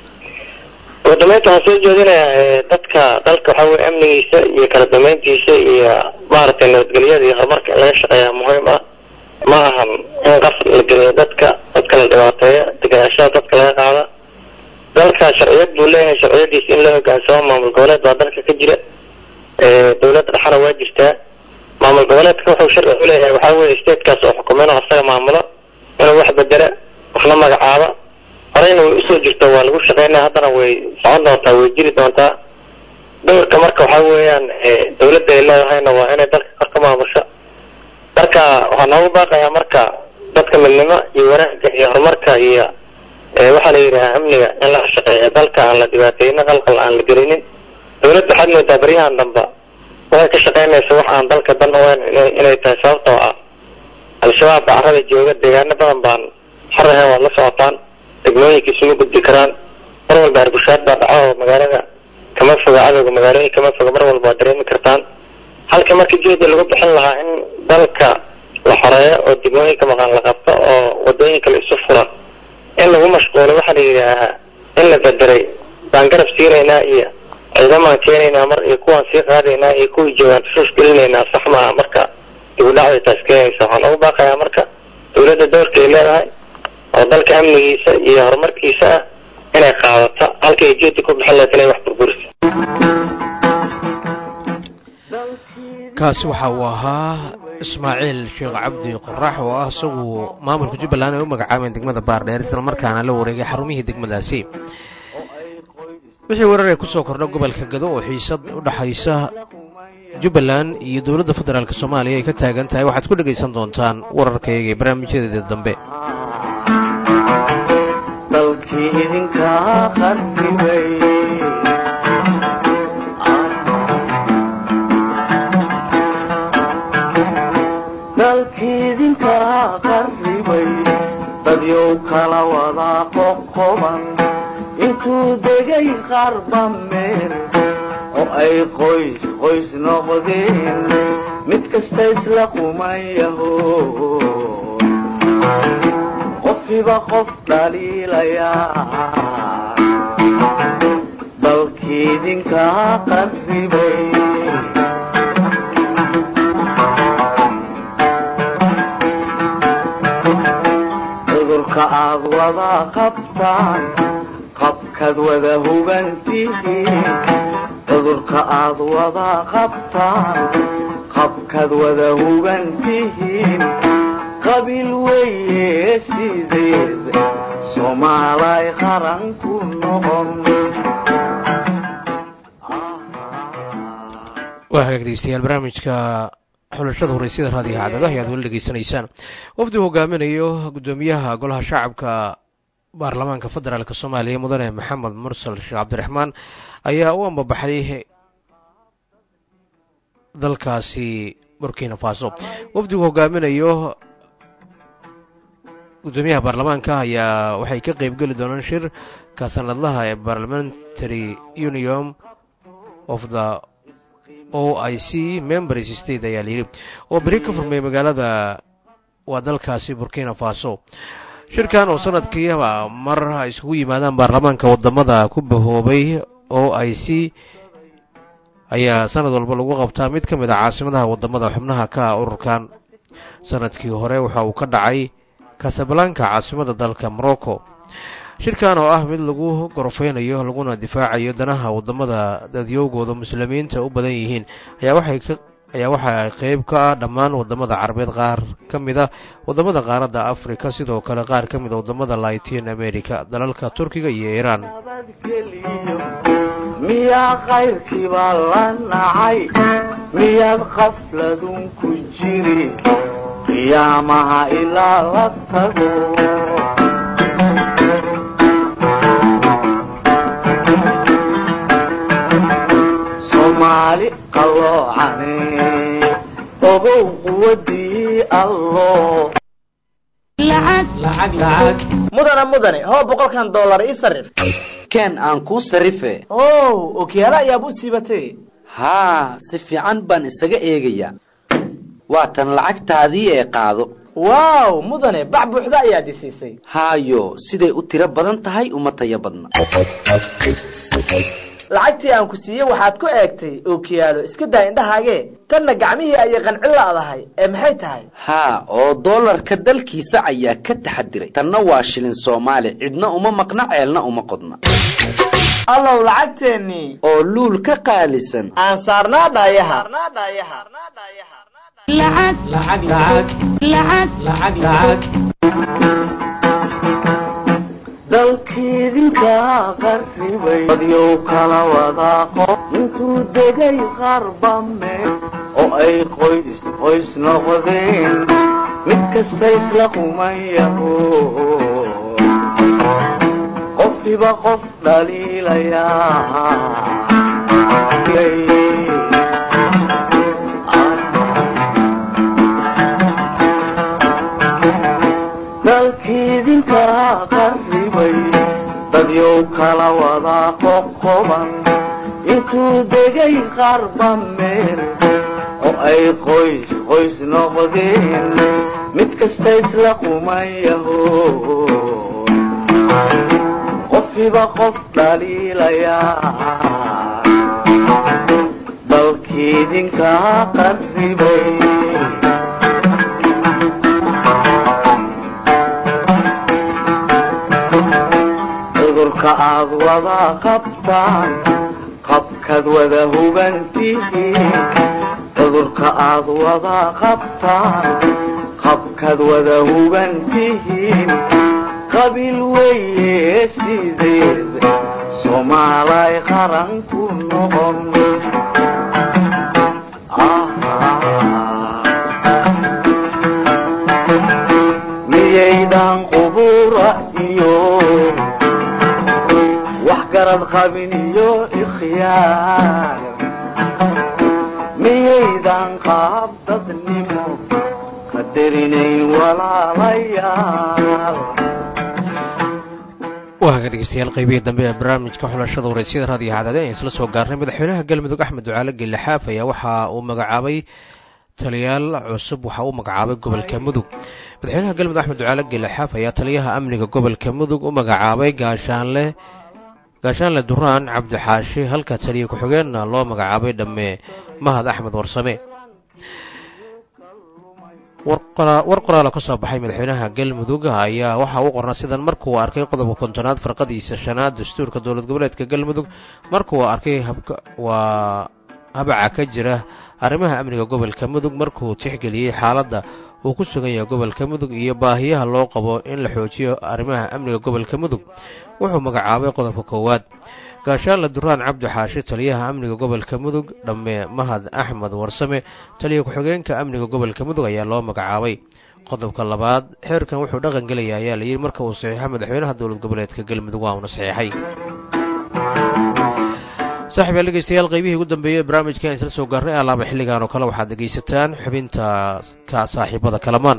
Speaker 15: ugu dambeynta waxaan soo jeedinayaa dadka dalka waxaa weye amnigiisa iyo kala dambeyntiisa iyo maaragtay nabadgelyada iyo horumarka in laga shaqeeyaa muhiim ah ma ahan in qaf la geliyo dadka dadka la dhibaateeyo deganaashada dadka laga qaada dalka sharciyad buu leeyahay sharciyadiisa in la hogaansamo maamul goboleed baa dalka ka jira dowladda dhexana waa jirtaa maamul goboleedka wuxuu sharci u leeyahay waxaa weye statekaas oo xukumo inuu asaga maamulo inuu wax bedela waxna magacaaba horeyna way usoo jirta waa lagu shaqeynaya haddana way socon doontaa way jiri doontaa dowrka marka waxaa weeyaan dowladda ay leedahayna waa inay dalka kor ka maamusho marka waxaa noogu baaqayaa marka dadka midnimo iyo wanaagga iyo horumarka iyo waxaa la yidhahaa amniga in laga shaqeeya dalka aan la dhibaateynin qalqal aan la gelinin dowladda waxaad moodaa baryahan damba waxay ka shaqeynaysa wax aan dalka dan uweyn inay tahay sababtoo ah al-shabaab baa carada jooga deegaano badan baan xarahan waad la socotaan degmooyinka isuma gudbi karaan mar walba arbushaad baa dhaco oo magaalada kama foga cadowga magaalooyin kama foga mar walba waad dareemi kartaan halka marka jeeda lagu bixin lahaa in dalka la xoreeyo oo degmooyinka maqan la qabto oo wadooyinka la isu fura in lagu mashquulo waxaa la yidhaahaa in la bedelay baan garab siinaynaa iyo ciidamaan keenaynaa mar iyo kuwaan sii qaadaynaa iyo kuwii joogaan tusuus gelinaynaa sax maaha marka dibudhacday taas keenaysa waxaan ugu baaqayaa marka dowladda doorka ay leedahay oo dalka amnigiisa iyo horumarkiisa ah inay qaadato halka ay jeedi ku bixin lahayd inay wax burburisa
Speaker 2: kaasi waxa uu ahaa ismaaciil sheekh cabdi qorax oo ah isagu maamulka jubbaland ay u magacaabeen degmada baardheer isla markaana la wareegay xarumihii degmadaasi wixii warar ee kusoo kordha gobolka gado oo xiisad u dhaxaysa jubbaland iyo dowladda federaalk soomaaliya ay ka taagan tahay waxaad ku dhegaysan doontaan wararkayaga ee barnaamijyadeeda dambe
Speaker 1: dalkii idinkaa qarribay dalkii idinkaa qarribay dadyow kala wadaa qoqoban intuu degay qarba meel oo ay qoys qoys noqdeen mid kasta isla qumayaho qofkiiba qof dhaliilayaa dalkii idinkaa qarribay cudurka aad wada qabtaan qabkaad wada hubantihiin cudurka aad wada qabtaan qabkaad wada hubantihiin qabiil weeye sideed soomaalay qaran ku noqon
Speaker 2: waa hagaag dhegeystayaal barnaamijka xulashada horeysyada raadiga cadadaha ayaad weli dhegeysanaysaan wafdi hogaaminayo guddoomiyaha golaha shacabka baarlamaanka federaalk soomaaliya mudane maxamed mursal sheekh cabdiraxmaan ayaa u ambabaxay dalkaasi burkina faso wafdigu hogaaminayo guddoomiyaha baarlamaanka ayaa waxay ka qeybgeli doonaan shirka sanadlaha ee parliamentary union of the o i c members state ayaa layidhi oo beri ka furmay magaalada waa dalkaasi burkina faso shirkan oo sanadkiiba mar ay isugu yimaadaan baarlamaanka wadamada ku bahoobay o i c ayaa sanad walba lagu qabtaa mid ka mid a caasimadaha wadamada xubnaha ka ah ururkan sanadkii hore waxa uu ka dhacay casablanka caasimada dalka morocco shirkan oo ah mid lagu gorofeynayo laguna difaacayo danaha wadamada dadyowgooda muslimiinta u badan yihiin ayaa waxay ka ayaa waxa ay qeyb ka ah dhammaan wadamada carabeed qaar ka mid a wadamada qaaradda africa sidoo kale qaar ka mid a wadamada latin america dalalka turkiga iyo iiraan
Speaker 1: miyaa kayrkiibaa la nacay miyaad qafladun ku jiri qiyaamaha ilaa la tago soomaali qalloocane ogow quwadii allo
Speaker 17: mudane mudane hoo boqolkan dollar ii sarif
Speaker 18: keen aan kuu sarife
Speaker 17: ow okiyaalo ayaab u siibatay
Speaker 18: haa si fiican baan isaga eegayaa waa tan lacagtaadii ee qaado
Speaker 17: waaw mudane bac buuxda ayaad i siisay
Speaker 18: haayo siday u tiro badan tahay uma tayo badna
Speaker 17: lacagtii aan ku siiyey waxaad ku eegtay ookiyaalo iska daa indhahaagee tanna gacmihii ayay qanci la'dahay ee maxay tahay
Speaker 18: haa oo doolarka dalkiisa ayaa ka taxadiray tanna waa shilin soomaali cidna uma maqna ceelna uma qodna
Speaker 17: allow lacagteennii
Speaker 18: oo luul ka qaalisan
Speaker 17: aan saarnaa dhaayaha
Speaker 1: dalkiidinkaa qarribay dadyow kala wadaa qof intuu degay qarba meel oo ay qoys qoys noqdeen mid kasta isla qumayaho qofkiiba qof dhaliilayaa dalkiidinkaa qarribay dadyow kala wadaa qoqoban intuu degay qarba meel oo ay qoys qoys noqdeen mid kasta isla qumayaho qofkiiba qof dhaliilayaa dalkiidinkaa qarribay cudurka aad wada qabtaan qabkaad wada hubantihiin cudurka aad wada qabtaan qabkaad wada hubantihiin qabiil weeye sideed soomaalay qaran ku noqon miyaydan qubura iyo wax garad qabin iyo ikhyaar miyaydan qaab dadnimo qadarinayn walaalayaal
Speaker 2: waa haga dhegeystayaal qaybihii dambe ee barnaamijka xulashada waraysyada raadiyo hacdade ayaan isla soo gaarnay madaxweynaha galmudug axmed ducaale gelle xaaf ayaa waxa uu magacaabay taliyaal cusub waxa uu magacaabay gobolka mudug madaxweynaha galmudug axmed ducaale gelle xaaf ayaa taliyaha amniga gobolka mudug u magacaabay gaashaanle gaashaanle duraan cabdixaashi halka taliya ku-xigeenna loo magacaabay dhamme mahad axmed warsame war qoraala ka soo baxay madaxweynaha galmudug ayaa waxa uu qornaa sidan markuu arkay qodobka kontonaad farqadiisa shanaad dastuurka dowlad goboleedka galmudug markuu arkay waa habaca ka jira arrimaha amniga gobolka mudug markuu tixgeliyey xaaladda uu ku sugan yahay gobolka mudug iyo baahiyaha loo qabo in la xoojiyo arrimaha amniga gobolka mudug wuxuu magacaabay qodobka koowaad gaashaanle duraan cabdi xaashi taliyaha amniga gobolka mudug dhamme mahad axmed warsame taliya ku-xigeenka amniga gobolka mudug ayaa loo magacaabay qodobka labaad xeerkan wuxuu dhaqan gelaya ayaa la yidhi marka uu saxiixo madaxweynaha dowlad goboleedka galmudug waa uuna saxiixay saaxib yaal dhegeystayaal qaybihii ugu dambeeyey barnaamijka aan isla soo gaarnay alaaba xilligan oo kale waxaad dhegaysataan xubinta ka saaxiibada kalamaan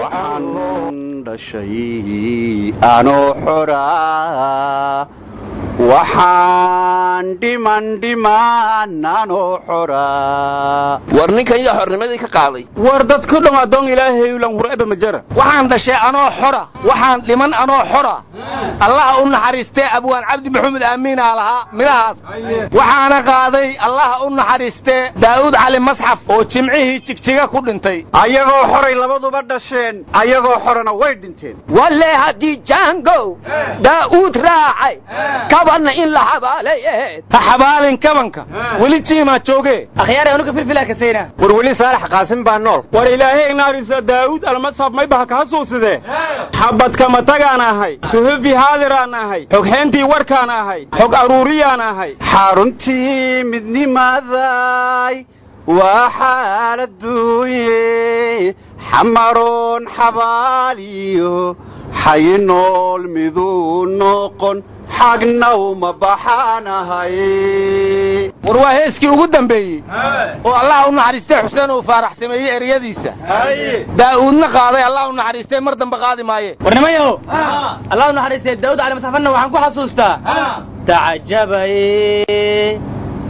Speaker 19: waxaan dhashay anoo xora waxaan dhiman dhimananoo xoraa
Speaker 20: war ninkan yaa xornimadii ka qaaday
Speaker 19: war dadku dhan addoon ilaahay ulan hureba majara
Speaker 13: waxaan dhashay anoo xora waxaan dhiman anoo xora allaha u naxariistee abwaan cabdi maxamed aamiinaa lahaa midhahaas waxaana qaaday allaha u naxariistee daa'uud cali masxaf oo jimcihii jigjiga ku dhintay
Speaker 19: ayagoo xoray labaduba dhasheen ayagoo xorana way dhinteen
Speaker 21: walle haddii jaangow daa'uud raacay kabanna in la xabaalay ahayd
Speaker 13: ha xabaalin kabanka weli jiimaa jooge
Speaker 21: akhyaar anuga filfilaa kasayna
Speaker 19: war weli saalax qaasim baa nool war ilaahay naarisa daa'uud almasxaf may baha ka xasuusidee xabadkama tagaan ahay suhufi haadiraan ahay xogxeentii warkaan ahay xog aruuriyaan ahay xaruntii midnimaday waa xaaladuunye xamaroon xabaaliyo xayi nool miduu noqon xagna uma baxaanahay
Speaker 13: war waa heeskii ugu dambeeyey oo allah u naxariistay xuseen uu faarax sameeyey eryadiisa daa'uudna qaaday allah u naxariistay mar dambe qaadi maaye
Speaker 21: warnimayo allah u naxariistay daawud cali masxafanna waxaan ku xasuustaa tacajabaye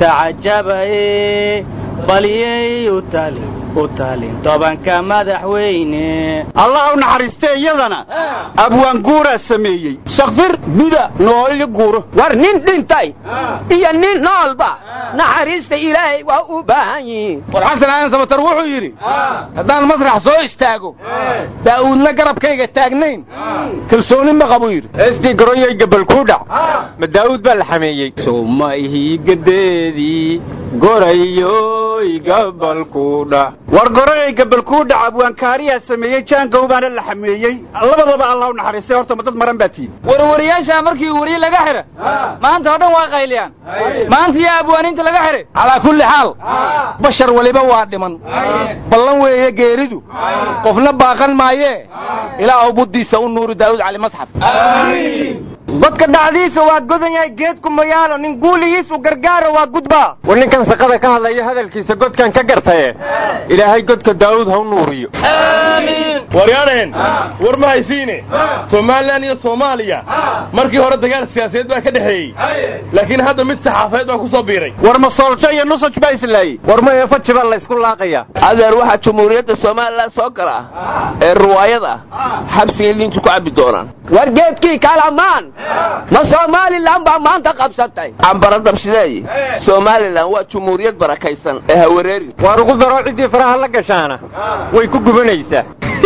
Speaker 21: tacajabaye balyey u tali u talin tobanka madaxweyne
Speaker 19: allah u naxariistay iyadana abwaan guuraa sameeyey
Speaker 21: shakfir
Speaker 19: bida nooli guuro
Speaker 21: war nin dhintay iyo nin noolba naxariista ilaahay waa u baahan yihiin
Speaker 13: war xasan aadan samatar wuxuu yidhi haddaan masrax soo istaago daa'uudna garabkayga taagnayn kalsooni ma qabuu yidhi
Speaker 19: estii garoyay gabal kuu dhac ma daa'uud baa la xameeyey sowmaihii gadeedii gorayoy gabal kuu dhac war goranay gabal kuu dhac abwaankaariyaa sameeyey jaangow baana la xameeyey labadaba allah u naxariistay horta ma dad maran baa tihin
Speaker 13: warwariyaasha markii wariye laga xidha maanta oo dhan waa qayliyaan maanta yaa abwaaniinta laga xidhay calaa kulli xaal bashar weliba waa dhiman ballan weeye geeridu qofna baaqan maayee ilaahu buddiisa u nuuri daa'uud cali masxaf
Speaker 21: godka dhacdiisa waa godan yahay geedku mayaalo nin guuligiisu gargaaro waa gudbaa
Speaker 19: war ninkan saqada ka hadlaya hadalkiisa godkan ka gartaye ilaahay godka daa'uud ha u nuuriyo
Speaker 22: waryaadheen war ma haysiine somalilan iyo soomaaliya markii hore dagaal siyaasadeed baa ka dhexeeyey laakiin hadda mid saxaafadeed baa ku soo biiray
Speaker 19: war ma sooljo iyo nusaj baa islaayey war ma eefaji baa laysku laaqaya
Speaker 20: adeer waxaa jumhuuriyadda somalilan soo gala ee ruwaayada xabsigay liintu ku cabbi doonaan
Speaker 21: war geedkii kalamaan ma somalilan baa maanta qabsatay
Speaker 20: cambara dabshideeye somalilan waa jumhuuriyad barakaysan ee hawareeri
Speaker 19: waar ugu daro ciddii faraha la gashaana way ku gubanaysaa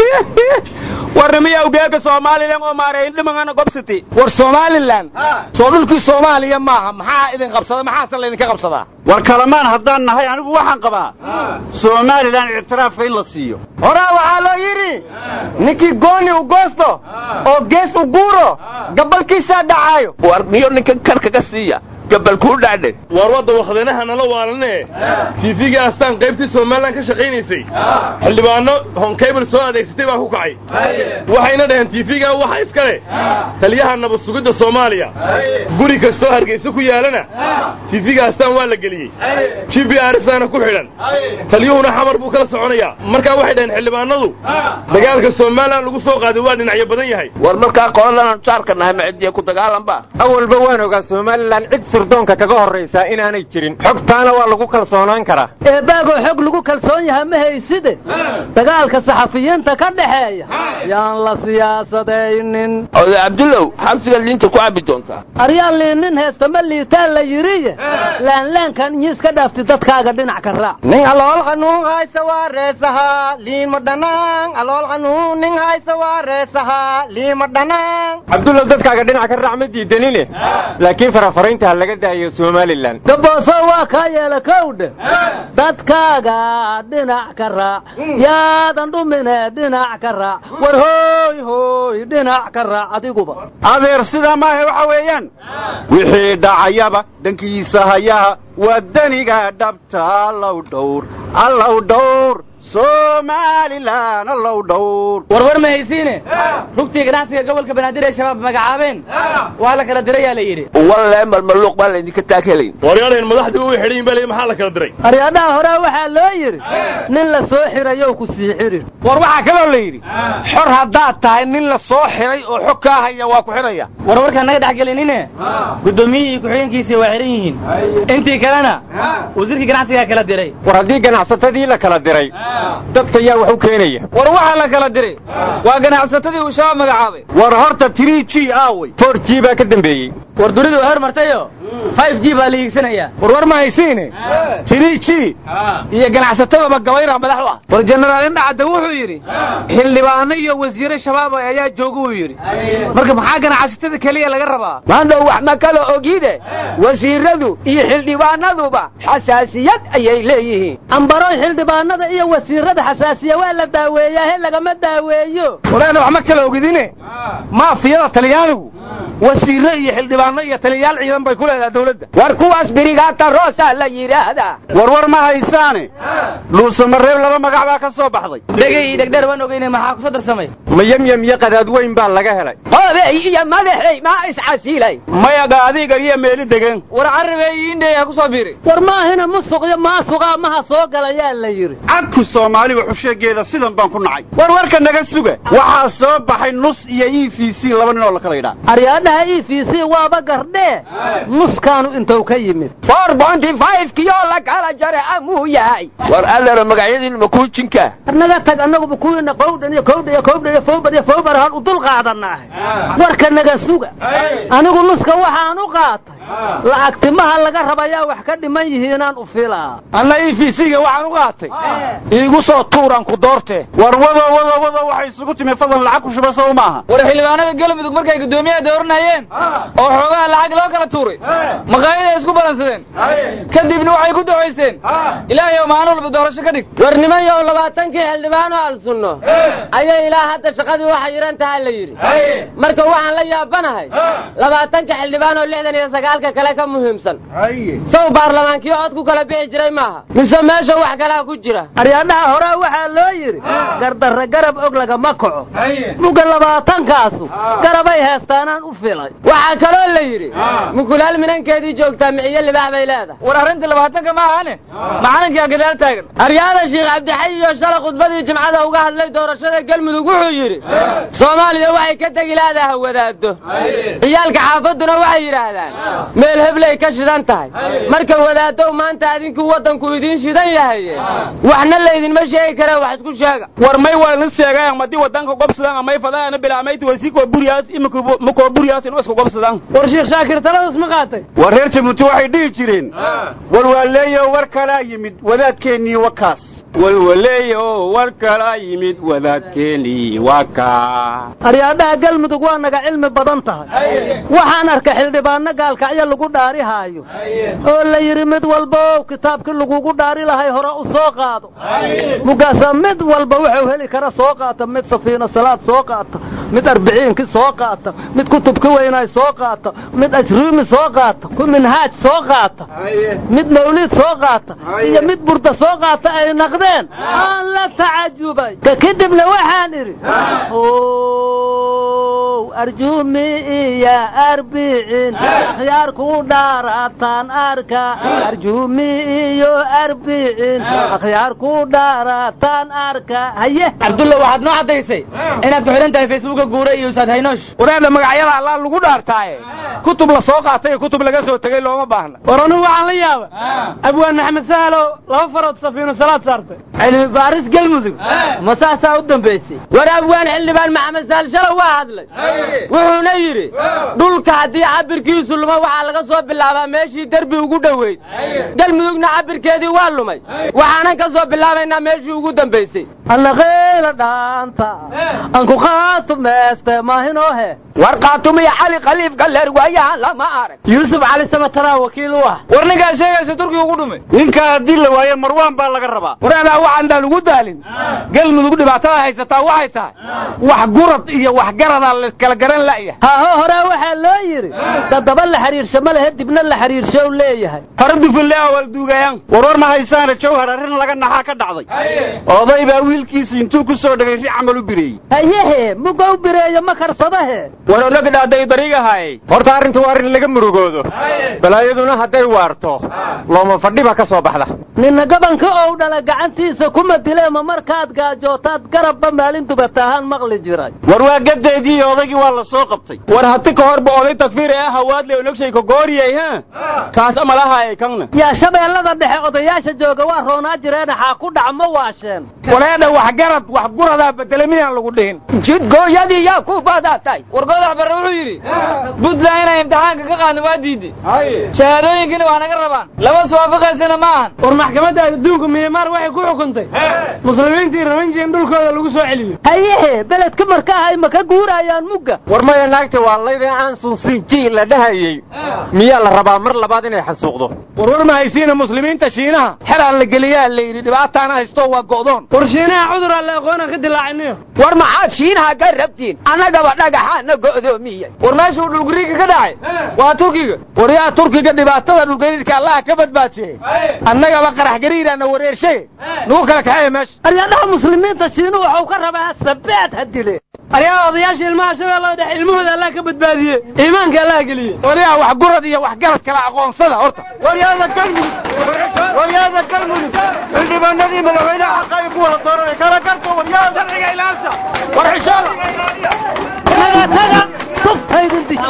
Speaker 13: warnimiya ugeega somalilan oo maareeyin dhimangana gobsiti war somalilan soo dhulkii soomaaliya maaha maxaa idin qabsada maxaase laydinka qabsadaa
Speaker 19: war kalamaan haddaan nahay anigu waxaan qabaa somalilan ictiraafka in la siiyo
Speaker 21: horaa waxaa loo yidhi ninkii gooni u goosto oo gees u guuro gabalkiisaa dhacaayo
Speaker 20: war miyo ninkan kar kaga siiya gabal kuu dhacdhe
Speaker 22: waar wadda wakdanaha nala waalanee tiifigii astaan qaybtii somalilan ka shaqaynaysay xildhibaano honkable soo adeegsatay baa ku kacay waxayna dhaheen tiifigaa waxa iska leh taliyaha nabad sugidda soomaaliya guri kastoo hargaysa ku yaalana tiifiga astaan waa la geliyey g b arsaana ku xidhan taliyuhuna xamar buu kala soconayaa markaa waxay dhaheen xildhibaanadu dagaalka somalilan lagu soo qaaday waa dhinacyo badan yahay
Speaker 20: war markaa qoladan jaarka nahay macidiya ku dagaalanba
Speaker 19: awalba waan ogaa somalilan cid sirdoonka kaga horraysaa inaanay jirin xogtaana waa lagu kalsoonaan karaa
Speaker 21: eebaagoo xog lagu kalsoon yaha ma hayside dagaalka saxafiyiinta ka dhexeeya yaan la siyaasadaynin
Speaker 20: oday cabdullow xabsiga liinta ku cabbi doontaa
Speaker 21: aryaan liinin heesta ma liitaan la yidhiye laanlaankan inyi iska dhaafti dadkaaga dhinac ka raac nin alool qanuun haysa waa reesahaa liima dhanaan alool qanuun nin haysa waa reesahaa liima dhanaan
Speaker 19: cabdullow dadkaaga dhinac ka raac ma diidanine laakiin farafaraynta ha laga daayo somalilan
Speaker 21: dabooso waa kaa yeela kowdhe dadkaaga dhinac ka raac yaadan dhumine dhinac ka raac war hooy hooy dhinac ka raac adiguba
Speaker 19: adeer sidaa maahe waxa weeyaan wixii dhacayaba dhankiisa hayaha waa daniga dhabta allow dhowr allow dhowr somalilan allow dhowr
Speaker 21: warwar ma haysiine rugtii ganacsiga gobolka banaadir ee shabaab magacaabeen waa la kala dirayaa la yidhi
Speaker 20: walle malmaluuq baan laydinka taakelayn
Speaker 22: waryaanayn madaxdii u xidhin bale maxaa la kala diray
Speaker 21: aryadhaha hore waxaa loo yidhi nin la soo xirayow ku sii xirin
Speaker 19: war waxaa kaloo la yidhi xor haddaad tahay nin la soo xiray oo xog kaa haya waa ku xidhaya
Speaker 21: warwarkaan naga dhex gelinine guddoomiyihii ku-xigeenkiisii waa xihan yihiin intii kalena wasiirkii ganacsigaa kala diray
Speaker 19: war haddii ganacsatadii la kala diray dadka yaa wax u keenaya
Speaker 21: war waxaa la kala diray waa ganacsatadii uu shabaab magacaabay
Speaker 19: war horta three g aawey four g baa ka dambeeyey
Speaker 21: war dunidu hor martayo five g baa la hiigsanayaa
Speaker 19: war war ma haysiine three g iyo ganacsatadaba gabayra madax u ah
Speaker 21: war jenaraal indhacadda wuxuu yidhi xildhibaano iyo wasiiro shabaab ayaa jooga uu yidhi marka maxaa ganacsatada keliya laga rabaa
Speaker 3: maandhow wax ma kala ogide wasiiradu iyo xildhibaanaduba xasaasiyad ayay leeyihiin
Speaker 21: ambaroy xildhibaanada iyo wasiirada xasaasiya waa la daaweeyaa he lagama daaweeyo
Speaker 19: walaana wax ma kala ogidine maafiyada talyaanigu wasiirro iyo xildhibaano iyo taliyayaal ciidan bay ku leedahay dawladda
Speaker 3: war kuwaas birigaata roosa la yidhaahdaa
Speaker 19: war war ma haysaane dhuusamareeb laba magac baa ka soo baxday
Speaker 21: dhegay iyo dhegdheer waan ogeyne maxaa kusoo darsamay
Speaker 19: mayamyam iyo qadaad weyn baa laga helay
Speaker 3: qoobey iyo madaxey maa iscasilay
Speaker 19: maya gaadiga iyo meeli degen
Speaker 21: war carabey iyo indhey ha ku soo biiri war maahina musuq iyo maasuqa maha soo galayaa la yidhi
Speaker 19: cadku soomaaliga xusheegeeda sidan baan ku nacay war warka naga suga waxaa soo baxay nus iyo e v c laba nin oo la kala yidhaa
Speaker 21: aryaadhaha e v c waaba gardhee nuskaanu intuu ka yimid
Speaker 3: four bonty five kiyoo la kala jare amuu yahay
Speaker 20: war allero magacyadiin ma kuu jinka
Speaker 21: naga tag annaguba kuwiina qowdhan iyo kowdha iyo kowdha iyo fowbar iyo fowbar hal u dul qaadanaahay warka naga suga anigu nuska waxaan u qaatay lacagtimaha laga rabayaa wax ka dhiman yihiinaan u filaa
Speaker 19: anna e v c-ga waxaan u qaatay iigu soo tuuraan ku doortee war wado wado wado waxay isugu timi fadlan lacag ku shuba sow maaha
Speaker 21: war xildhibaanada galmudug markay guddoomiyaha dooranayeen oo xoogaha lacag loo kala tuuray maqaayaday isku balansadeen kadibna waxay ku ducaysteen ilaahayow maalin walba doorasho ka dhig war nimanyow labaatankii xildhibaano al sunno ayay ilaa hadda shaqadii waxa yiran taha la yidhi marka waxaan la yaabanahay labaatanka xildhibaan oo lixdan iyo sagaalka kale ka muhiimsan sow baarlamaankii cod ku kala bixi jiray maaha mise meesha wax kalaa ku jira aryaadhaha hore waxaa loo yidhi gardarre garab og lagama kaco muga labaatankaasu garabay heestaanaan u filay waxaa kaloo la yidhi mukulaal minankeedii joogtaa miciyo libaax bay leedahay war arrinta labaatanka ma ahane macalinkaa gadaal taagan aryaada sheekh cabdixay iyo shala khudbadii jimcada uga hadlay doorashada galmudug wuxuu yidhi soomaaliya waxay ka tegi laadaha wadaado ciyaalka xaafadduna waxay yidhaahdaan meel heblay ka shidan tahay marka wadaadow maanta adinku waddanku idiin shidan yahaye waxna laydinma sheegi kare wax isku sheega
Speaker 19: war may waa lis sheegaan madii wadanka gobsadaan amay fadaana bilaamayti wasikoo buriyaas imakoo buriyaas inu isku gobsadaan
Speaker 21: war sheekh shaakir taladas ma qaatay
Speaker 19: war reer jabuuti waxay dhihi jireen walwaaleeyo war kalaa yimid wadaadkeennii wakaas walwaleeyo war kalaa yimid wadaadkeennii wakaa
Speaker 21: aryaadhaha galmudug waa naga cilmi badan tahay waxaan arka xildhibaano gaalkacyo lagu dhaarihaayo oo la yidhi mid walba kitaabkii lagugu dhaari lahay hore u soo qaado mugaasa mid walba wuxuu heli kara soo qaata mid safiina salaad soo qaata mid arbiciinki soo qaata mid kutubki weynaay soo qaata mid ajruumi soo qaata ku minhaaj soo qaata mid mawliid soo qaata iyo mid burda soo qaata ay naqdeen aan la tacajubay ka kadibna waxaan idhi arjumi iyo arbicin akhyaar ku dhaarataan arka arjumi iyo arbicin akhyaar ku dhaarataan arka haye cabdulla waxaad noo caddaysay inaad ku xidhan tahay facebooka guure iyo ustaad haynoosh
Speaker 19: waraadha magacyada allaa lagu dhaartaaye kutub la soo qaatay iyo kutub laga soo tegey looma baahna
Speaker 21: war anugu waxaan la yaaba abwaan maxamed sahalo laba farood safiino salaad saartay cilmi baaris galmudug ma saasaa u dambaysay war abwaan xildhibaan maxamed sahal shalow waa hadlay wuxuuna yidhi dhulka haddii cabirkiisu luma waxaa laga soo bilaabaa meeshii derbi ugu dhoweyd galmudugna cabirkeedii waa lumay waxaanan ka soo bilaabaynaa meeshii ugu dambaysay annaqayla dhaanta anku qaatu meeste maahinohe
Speaker 3: war qaatumiya cali khaliif galleer waayahan lama arag
Speaker 21: yuusuf cali samataraa wakiil u ah
Speaker 13: war ninkaa sheegaysa turkiga ugu dhumay
Speaker 19: ninkaa haddii la waayo marwaan baa laga rabaa
Speaker 13: wareedaa waxaandaan ugu daalin galmudug dhibaatada haysataa waxay tahay wax gurad iyo wax garadaa la kala garan la'ya
Speaker 21: haaho horaa waxaa loo yidhi dadaba la xiriirsho ma lehe dibna la xiriirsho u leeyahay
Speaker 19: hore dufille awal duugayaan warwar ma haysaana jawhar arrin laga naxaa ka dhacday oday baa wiilkiisa intuu ku soo dhagay ri camal u bireeyey
Speaker 21: hayehe mugow bireeyo ma karsadahe
Speaker 19: war ologdhaaday dariigahay horta arrinta waa arrin laga murugoodo balaayaduna hadday waarto looma fadhiba ka soo baxda
Speaker 21: ninna gabanka ou dhala gacantiisa kuma dileema markaad gaajootaad garabba maalin dubatahaan maqli jiray
Speaker 19: war waa gadeedii odaygii waa la soo qabtay war hati ka horba oday takfiir ee hawaadle ologshay kogooriyay ha kaas amalahaay kanna
Speaker 21: yaa shabeellada dhexe odayaasha jooga waa roonaa jireena xaa ku dhac ma waasheen
Speaker 13: wareedha wax garad wax guradaa bedele miyaan lagu dhihin
Speaker 3: jidgooyadii yaa ku badatay
Speaker 13: war godax barre wuxuu yidhi buntland inay imtixaanka ka qaadno waa diiday shahaadooyinkina waa naga rabaan lama suwaafaqaysana ma ahan
Speaker 21: war maxkamadda adduunka miyamaar waxay ku xukuntay muslimiintii rabanji in dhulkooda lagu soo celiyo hayehe beledka marka ahay ma ka guurayaan mugga
Speaker 19: war maya naagta waa layda aansun sinji la dhahayey miyaa la rabaa mar labaad inay xasuuqdo
Speaker 13: warwar ma haysiina muslimiinta shiinaha xelaan la geliyaa la yidhi dhibaataana haysto waa go'doon
Speaker 21: war shiinaha cuduraa la aqoona ka dilaacinayo
Speaker 3: war maxaad shiinaha ka rabtiin annagaba dhagaxaana go'doomiyey
Speaker 13: war meeshuu dhulgariirka ka dhacay waa turkiga war yaa turkiga dhibaatada dhulgariirka allaha ka badbaadiyey annagaba qarax gariiraana wareershay nugu kala kaxeeya meesha
Speaker 21: aryadhaha muslimiinta shiinu waxau ka rabaa sabaad ha dile aryaa odayaasha ilmaha shabeellada dhexe ilmahooda allah ka badbaadiye iimaanka allah geliye
Speaker 13: waryaa wax gurad iyo wax garad kala aqoonsada horta waryaada galmudug waryaada galmudug xildhibaanadii madaxweynaha xaqay ku wada dooranay kala garto waryaada sharciga ilaalsa war xishooda
Speaker 21: taga taga tuftaydin di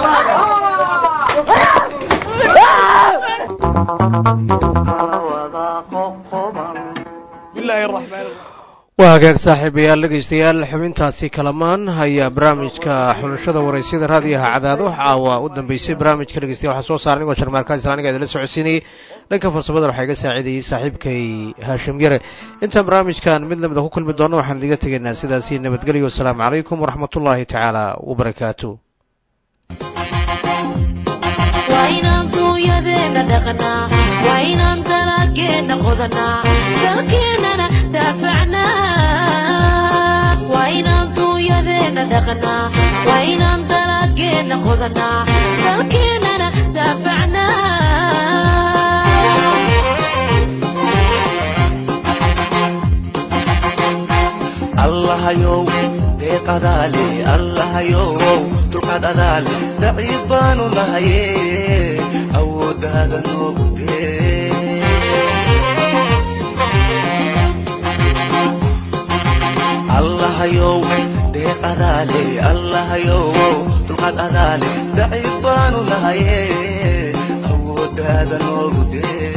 Speaker 2: waa hagaag saaxiibayaal dhegaystayaal xubintaasi kalamaan ayaa barnaamijka xulashada waraysyada raadiyaha cadaado caawa u dambeysay barnaamijka dhegeystayaal waxaa soo saaray anigoo jarmaarka islaaniga idinla socodsiinayay dhanka farsamada waxaa iga saaciidayey saaxiibkay haashim yare intaan barnaamijkan mid lamida ku kulmi doonno waxaan idiga tegaynaa sidaasi nabadgelyo wasalaamu calaykum waraxmatullaahi tacaala wabarakaatu
Speaker 12: wainaan dalageena qodanaa dalkeenana
Speaker 1: allahayow deeqadaale allahayow dulqaad adaale daciif baanu nahaye awooddaada noogu dee allahayow deeq adaale allahayow dulqaad adaale daciif baanu nahaye awooddaada noogu dee